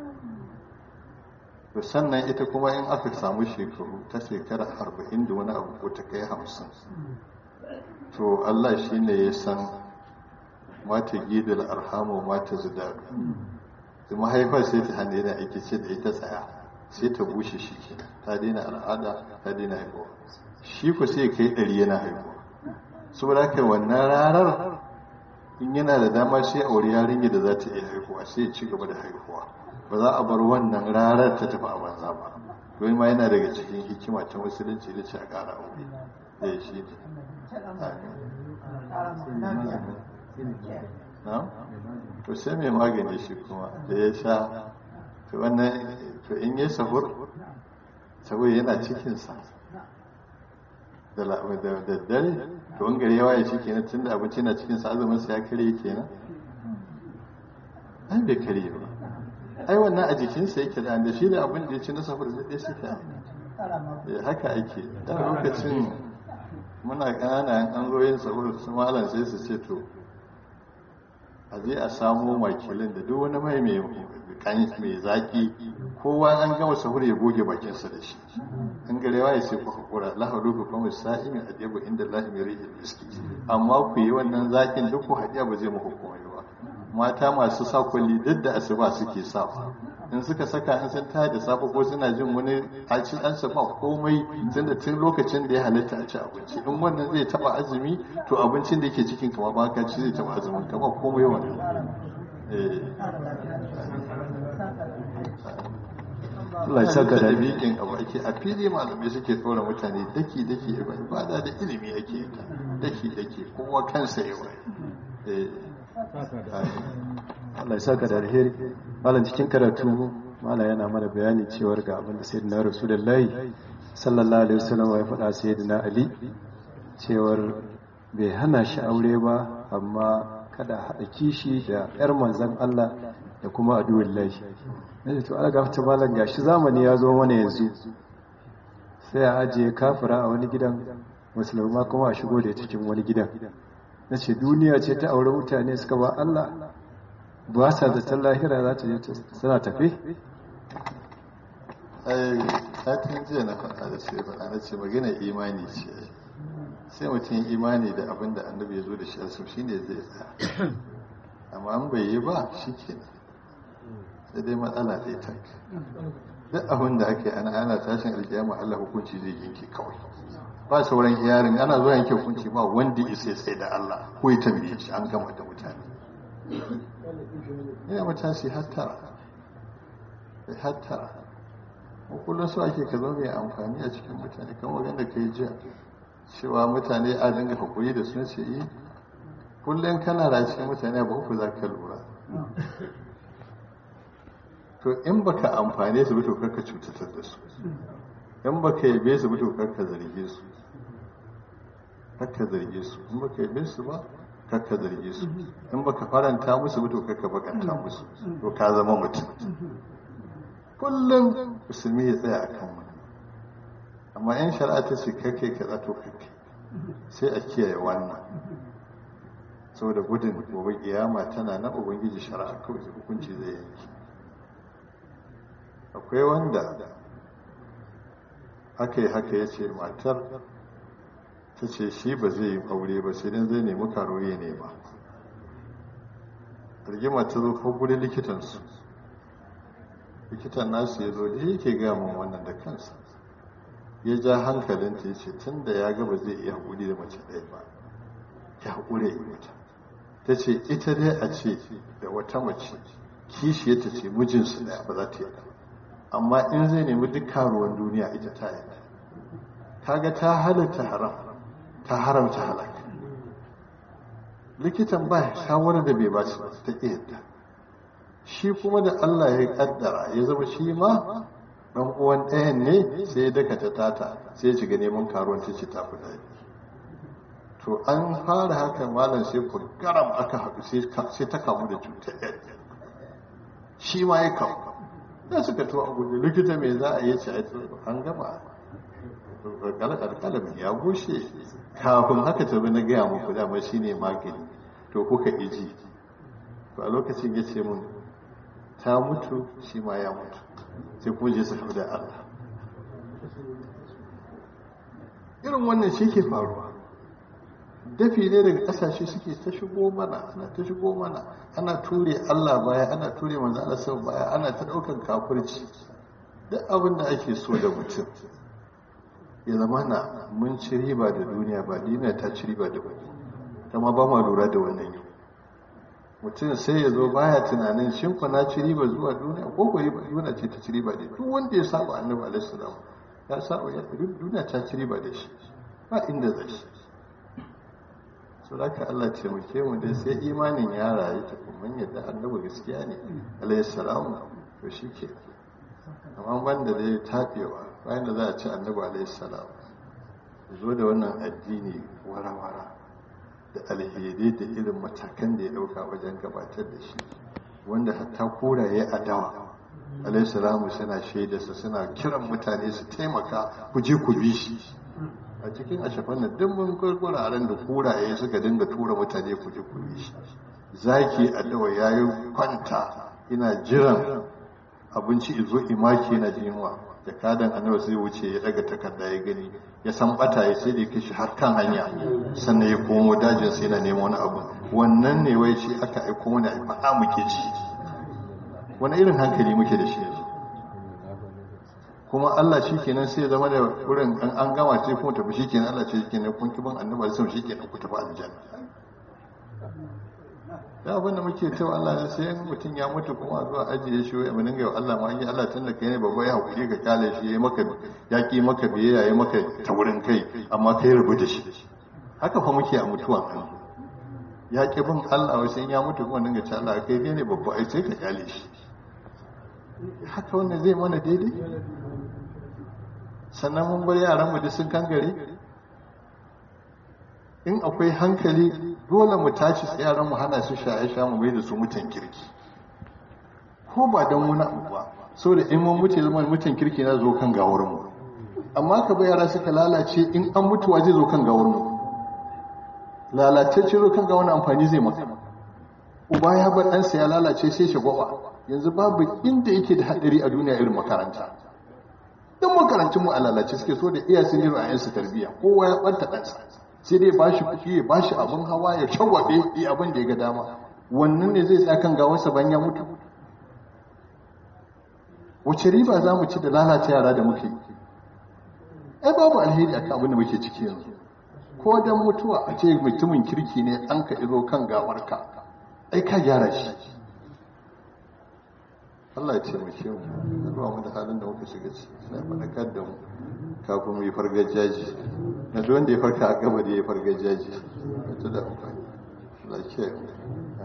to sannan ita kuma in aka samu shekaru ta shekara arba'in da wani abu ko ta kai hamsin to allah shi ne ya san mata gidal arhamu mata zidadu da mahaifar sai ta hannu yana aiki ce da ita tsaya sai ta bushe shi ke ta daina al'ada ta daina haihuwa shi ku sai kai ɗari yana haihuwa saboda haka wannan ranar in yana da dama sai aure yarinya da za ta iya haihuwa sai ci gaba da haihuwa ba za a bar wannan ranar ta tafi a banza ba domin ma yana daga cikin hikima ta musulunci da ce a ƙara aure da shi ne na to sai mai magani shi kuma da ya sha to wannan to in yi sahur sahur yana cikinsa da daddare to in gari yawa ya shi kenan tun da abinci na cikinsa azumin sa ya kare kenan an bai kare ba ai wannan a jikinsa yake da da shi da abin da ya ci na safar da ɗaya suke haka ake da lokacin muna ƙanana an zo yin safar su malam sai su ce to a je a samo makilin da duk wani mai mai zaki kowa an gama sahur ya goge bakinsa da shi in garewa ya sai ku hakura lahadu ku kuma sa'imi a ɗebo inda lahi mai rihil miski amma ku yi wannan zakin duk ku haɗiya ba zai muku komai ba mata masu sa kwalli duk da asuba suke sa in suka saka in sun tada safe ko suna jin wani a ci an ba komai tun da tun lokacin da ya halitta a ci abinci in wannan zai taba azumi to abincin da yake cikin kama ba ka ci zai taba azumin kama komai wannan Allah ya saka da bikin abu ake a fili malamai suke tsora mutane daki daki ibada da ilimi ake ta daki daki kowa kansa yawa Allah ya saka da alheri malam cikin karatu malam yana mana bayani cewar ga abin da sayyidina rasulullahi sallallahu alaihi wasallam ya faɗa sayyidina ali cewar bai hana shi aure ba amma kada haɗa kishi da yar manzon Allah da kuma aduwin lahi na to ala gafta malam gashi zamani ya zo mana yanzu sai a ajiye kafira a wani gidan musulma kuma a shigo da ita cikin wani gidan na ce duniya ce ta aure mutane suka ba Allah ba sa zaton lahira za ta je suna tafe ai satin jiya na faɗa da sai faɗa na ce magana imani ce sai mutum imani da abin da annabi ya zo da shi a sau shine zai tsaya amma an bai yi ba shi kenan sai dai matsala ɗaya ta duk abin da ake ana ana tashin alkiyama Allah hukunci zai yanke kawai ba sauran yarin ana zuwa yanke hukunci ba wanda isa sai da Allah ko ya tambaye shi an gama da mutane ina matashi hattara hattara kullum su ake ka zama mai amfani a cikin mutane kan wajen da ka yi jiya cewa mutane a dinga hakuri da sun ce yi kullum kana da cikin mutane ba ku za ka lura to in baka amfane su to karka cutatar da su in baka yabe su to karka zarge su karka zarge su in baka yabe su ba karka zarge su in baka faranta musu to karka bakanta musu to ka zama mutum kullum musulmi ya tsaya a kan wani amma yan shari'a ta ce kake ka zato kake sai a kiyaye wannan saboda gudun gobe kiyama tana na ubangiji shari'a kawai hukunci zai yanki akwai wanda aka yi haka ya ce matar ta ce shi ba zai yi aure ba sai dan zai nemi karoye ne ba rigima ta zo ko gudun likitansu likitan nasu ya zo da yake gamin wannan da kansa ya ja hankalinta ya ce tun da ya gaba zai iya haƙuri da mace ɗaya ba ya haƙure yi mata ta ce ita dai a ce da wata mace kishiyarta ce mijinsu ɗaya ba za ta yi amma in zai nemi duk karuwan duniya ita ta yi kaga ta halatta haram ta haramta halaka likitan ba shawarar da bai ba su ta ƙiyarta shi kuma da Allah ya kaddara ya zama shi ma dan uwan ɗayan ne sai ya daka ta tata sai ya shiga neman karuwan ta ce ta fi daɗi to an fara haka malam sai ku garam aka haɗu sai ta kamu da cutar ɗaya shi ma ya kamu da suka to a gudu likita mai za a yi ce an gama kalkalamin ya bushe kafin haka tabi na gaya muku dama shi ne magani to kuka iji to a lokacin ya ce mun ta mutu shi ma ya mutu sai kuma je su da Allah irin wannan shi ke faruwa dafi ne daga kasashe suke ta shigo mana ana ta shigo mana ana ture Allah baya ana ture manzo Allah sau baya ana ta daukan kafirci duk abin da ake so da mutum ya zama na mun ci riba da duniya ba duniya ta ci riba da wani kama ba ma lura da wannan yau mutum sai ya zo baya tunanin shin fa na ci riba zuwa duniya ko ko duniya ce ta ci riba da duk wanda ya saba annabi alaihi salam ya saba ya duniya ta ci riba da shi ba inda zai shi so haka Allah ce muke mu dai sai imanin ya rayu ta kuma yadda annabi gaskiya ne alaihi salam to shike amma banda dai tabewa bayan da za a ci annabi alaihi salam zo da wannan addini wara-wara da alheri da irin matakan da ya dauka wajen gabatar da shi wanda hatta koraye a dawa alaihissalamu suna shaidarsa suna kiran mutane su taimaka ku je ku bi shi a cikin ashafan nan duk mun gurguraren da koraye suka dinga tura mutane ku je ku bi shi zaki a dawa yayi kwanta ina jiran abinci izo imaki na jinwa jakadan annabi sai wuce ya daga takarda ya gani ya san bata ya sai da kishi har kan hanya sannan ya komo dajin sai na nemo wani abu wannan ne wai shi aka aiko mana a faɗa muke ci wani irin hankali muke da shi yanzu kuma Allah shi kenan sai ya zama da wurin an an gama sai kuma tafi shi kenan Allah ce shi kenan kun kiban annabi sai shi kenan ku tafi aljanna da abinda muke cewa Allah ne sai mutum ya mutu kuma a zuwa ajiye shi wai mun dinga Allah ma yi Allah tun da kai ne babba ya hakuri ka kyale shi yayi maka ya ki maka biye yayi maka taurin kai amma kai rubu da shi haka fa muke a mutuwa kan ya ki bin Allah wai sai ya mutu kuma dinga ce Allah kai ne babba ai sai ka kyale shi haka wannan zai mana daidai sannan mun bar yaran mu da sun kangare in akwai hankali dole mu tashi yaran mu hana su shaye sha mu mai da su mutan kirki ko ba don wani abu ba so da in mun mutu zama mutum kirki na zo kan gawar mu amma ka bai yara suka lalace in an mutuwa zai zo kan gawar mu lalatacce zo kan gawar amfani zai maka uba ya bar ɗansa ya lalace sai shi gwaba yanzu babu inda yake da haɗari a duniya irin makaranta don makarantun mu a lalace suke so da iya sun yi ra'ayinsu tarbiyya kowa ya ɓanta ɗansa sai dai ba shi kuɗi ya ba shi abin hawa ya shagwabe yi abin da ya ga dama wannan ne zai tsaya kan gawarsa ban ya mutu wace riba za mu ci da lalata yara da muke ai babu alheri akan abin da muke ciki yanzu ko dan mutuwa a ce mutumin kirki ne an ka izo kan gawarka ai ka gyara shi Allah ya taimake mu da ba mu da halin da muka shiga ciki sai faɗakar da mu kafin mu yi fargajaji na duk wanda ya farka a gaba da ya fargajaji ta da amfani Allah ya kiyaye mu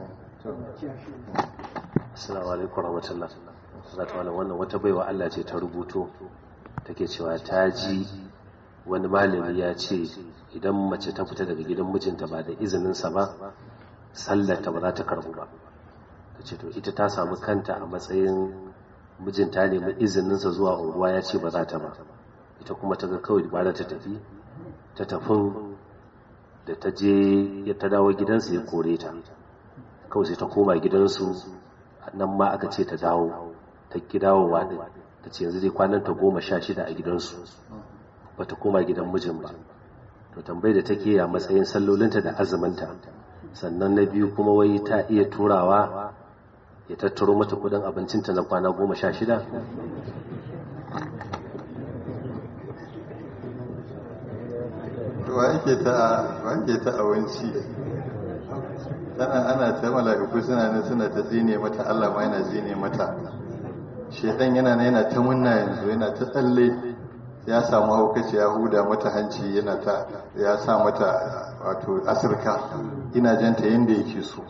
Assalamu alaikum warahmatullahi zata wani wannan wata baiwa Allah ce ta rubuto take cewa ta ji wani malami ya ce idan mace ta fita daga gidan mijinta ba da izininsa ba sallarta ba za ta karbu ba ta ce to ita ta samu kanta a matsayin mijinta nemi izininsa zuwa unguwa ya ce ba za ta ba ita kuma ta ga kawai ba da ta tafi ta tafin da ta je ya ta dawo gidansa ya kore ta kawai sai ta koma gidansu nan ma aka ce ta dawo ta ki dawowa din ta ce yanzu dai kwanan ta goma sha shida a gidansu ba ta koma gidan mijin ba to tambayi da take a matsayin sallolinta da azuminta sannan na biyu kuma wai ta iya turawa ya tattaro mata kudin abincinta na kwana goma sha shida wa yake ta wa yake ta awanci tana ana ta mala'iku suna ne suna ta zine mata Allah ma yana zine mata shedan yana ne yana ta munna yanzu yana ta tsalle ya samu haukaci ya huda mata hanci yana ta ya sa mata wato asirka ina janta yanda yake so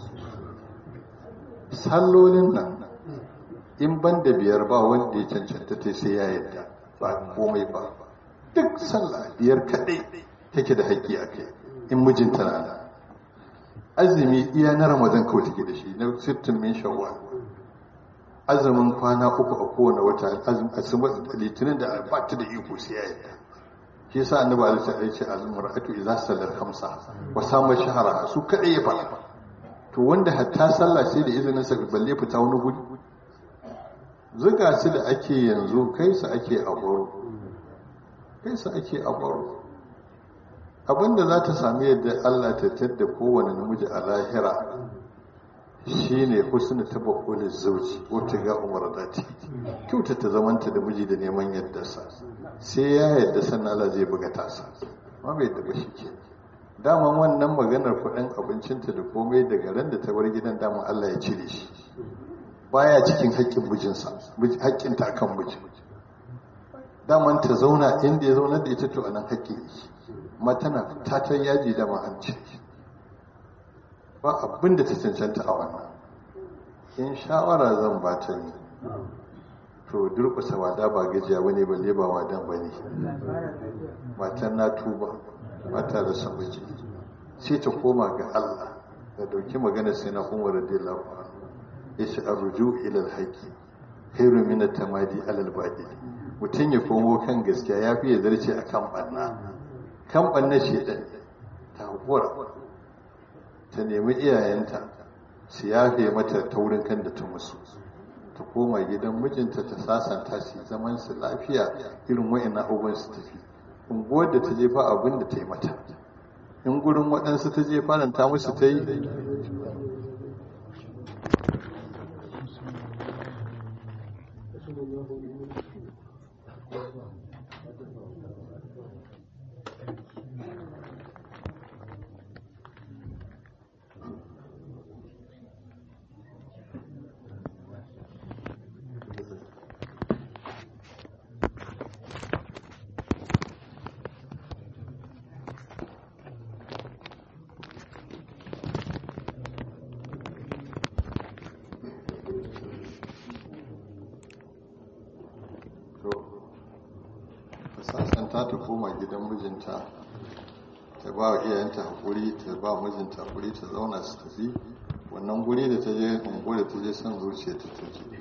sallolin nan in ban da biyar ba wanda ya cancanta ta sai ya yadda ba komai ba duk sallah biyar kadai take da haƙƙi a kai in mijinta na da azumi iya na ramadan kawai take da shi na sittin min shawwal azumin kwana uku a kowane wata azumin litinin da ba ta da iko sai ya yadda shi yasa annabi alaihi sallallahu alaihi wasallam al-mar'atu idza sallat khamsa wa sama shahra su kadai ya fara to wanda hatta sallah sai da izinin sa balle fita wani guri zuga su da ake yanzu kai su ake a baro kai su ake a baro abinda za ta sami yadda Allah ta tadda kowane namiji a lahira shine husnu tabakkul zauji wata ga umar dati kyauta ta zamanta da miji da neman yadda sa sai ya yadda sannan Allah zai buga tasa ma bai da shi ke daman wannan maganar kuɗin abincinta da komai daga ran da ta bar gidan daman Allah ya cire shi baya cikin haƙƙin mijinsa haƙƙinta akan miji daman ta zauna inda ya zauna da ita to anan haƙƙi yake ma tana tatan yaji da ma'anci ba abin da ta cancanta a wannan in shawara zan ba ta ne to durkusa wada ba gajiya wani balle ba wadan ba ne matan na tuba mata da sabaji sai ta koma ga Allah da dauki magana sai na umar radiyallahu anhu yace arju ila alhaqi khairu min at-tamadi ala al-batil mutun ya komo kan gaskiya yafi ya zarce akan banna kan ɓanna shedan ta haƙura ta nemi iyayenta su yafe mata taurin kan da ta musu ta koma gidan mijinta ta sasanta su zaman su lafiya irin wa'in abubuwan su tafi unguwar da ta je ba abin da ta yi mata in gurin waɗansu ta je faranta musu ta yi sasanta ta koma gidan mijinta ta ba wa iyayenta haƙuri ta ba mijinta haƙuri ta zauna su tafi wannan guri da ta je ungo da ta je son zuciya ta tafi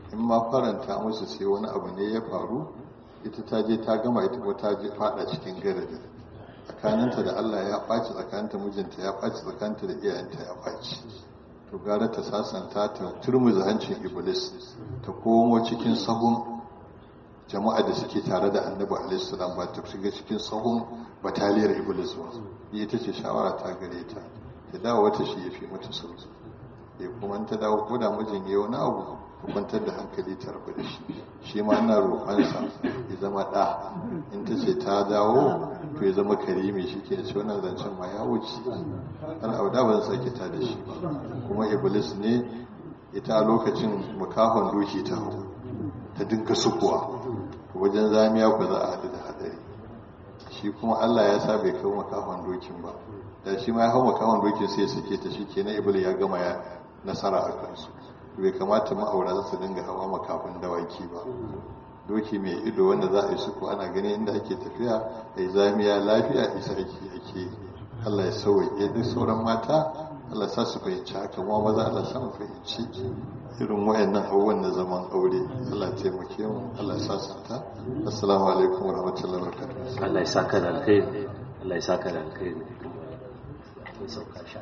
in ma faranta musu sai wani abu ne ya faru ita ta je ta gama ita ko ta je fada cikin garadi tsakaninta da Allah ya ɓaci tsakaninta mijinta ya ɓaci tsakaninta da iyayenta ya ɓaci to gara ta sasanta ta turmuza hancin iblis ta komo cikin sahun jama'a da suke tare da annabi alaihissalam ba ta shiga cikin sahun bataliyar iblis ba ita ce shawara ta gare ta ta dawo wata shi ya fi mata sauki ya kuma ta dawo ko da mijin ya wani abu ta kwantar da hankali ta rabu da shi shi ma ina roƙonsa ya zama ɗa in ta ce ta dawo to ya zama karimi shi ke ce wannan zancen ma ya wuce har auda ba zan sake ta da shi ba kuma iblis ne ita a lokacin makahon doki ta hau ta dinka sukuwa wajen zamiya ku za a haɗu da hadari shi kuma allah ya sa bai kawo makahon dokin ba da shi ma ya hau makahon dokin sai ya sake ta shi ke na iblis ya gama ya nasara a kansu bai kamata ma'aura su dinga hawa makafin dawaki ba doki mai ido wanda za a yi suku ana gani inda ake tafiya a yi zamiya lafiya isa ake ake allah ya sauwaƙe duk sauran mata allah sa su fahimci haka ma maza allah sa mu fahimci irin wayannan abubuwan na zaman aure allah taimake mu allah sa santa assalamu alaikum wa rahmatullahi wa barakatuh Allah ya saka da alkhairi Allah ya saka da alkhairi mun sauka sha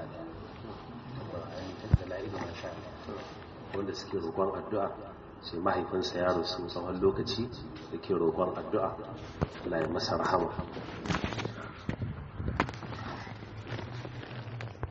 wanda suke roƙon addu'a sai mahaifinsa ya rasu tsawon lokaci da ke roƙon addu'a Allah ya masa rahama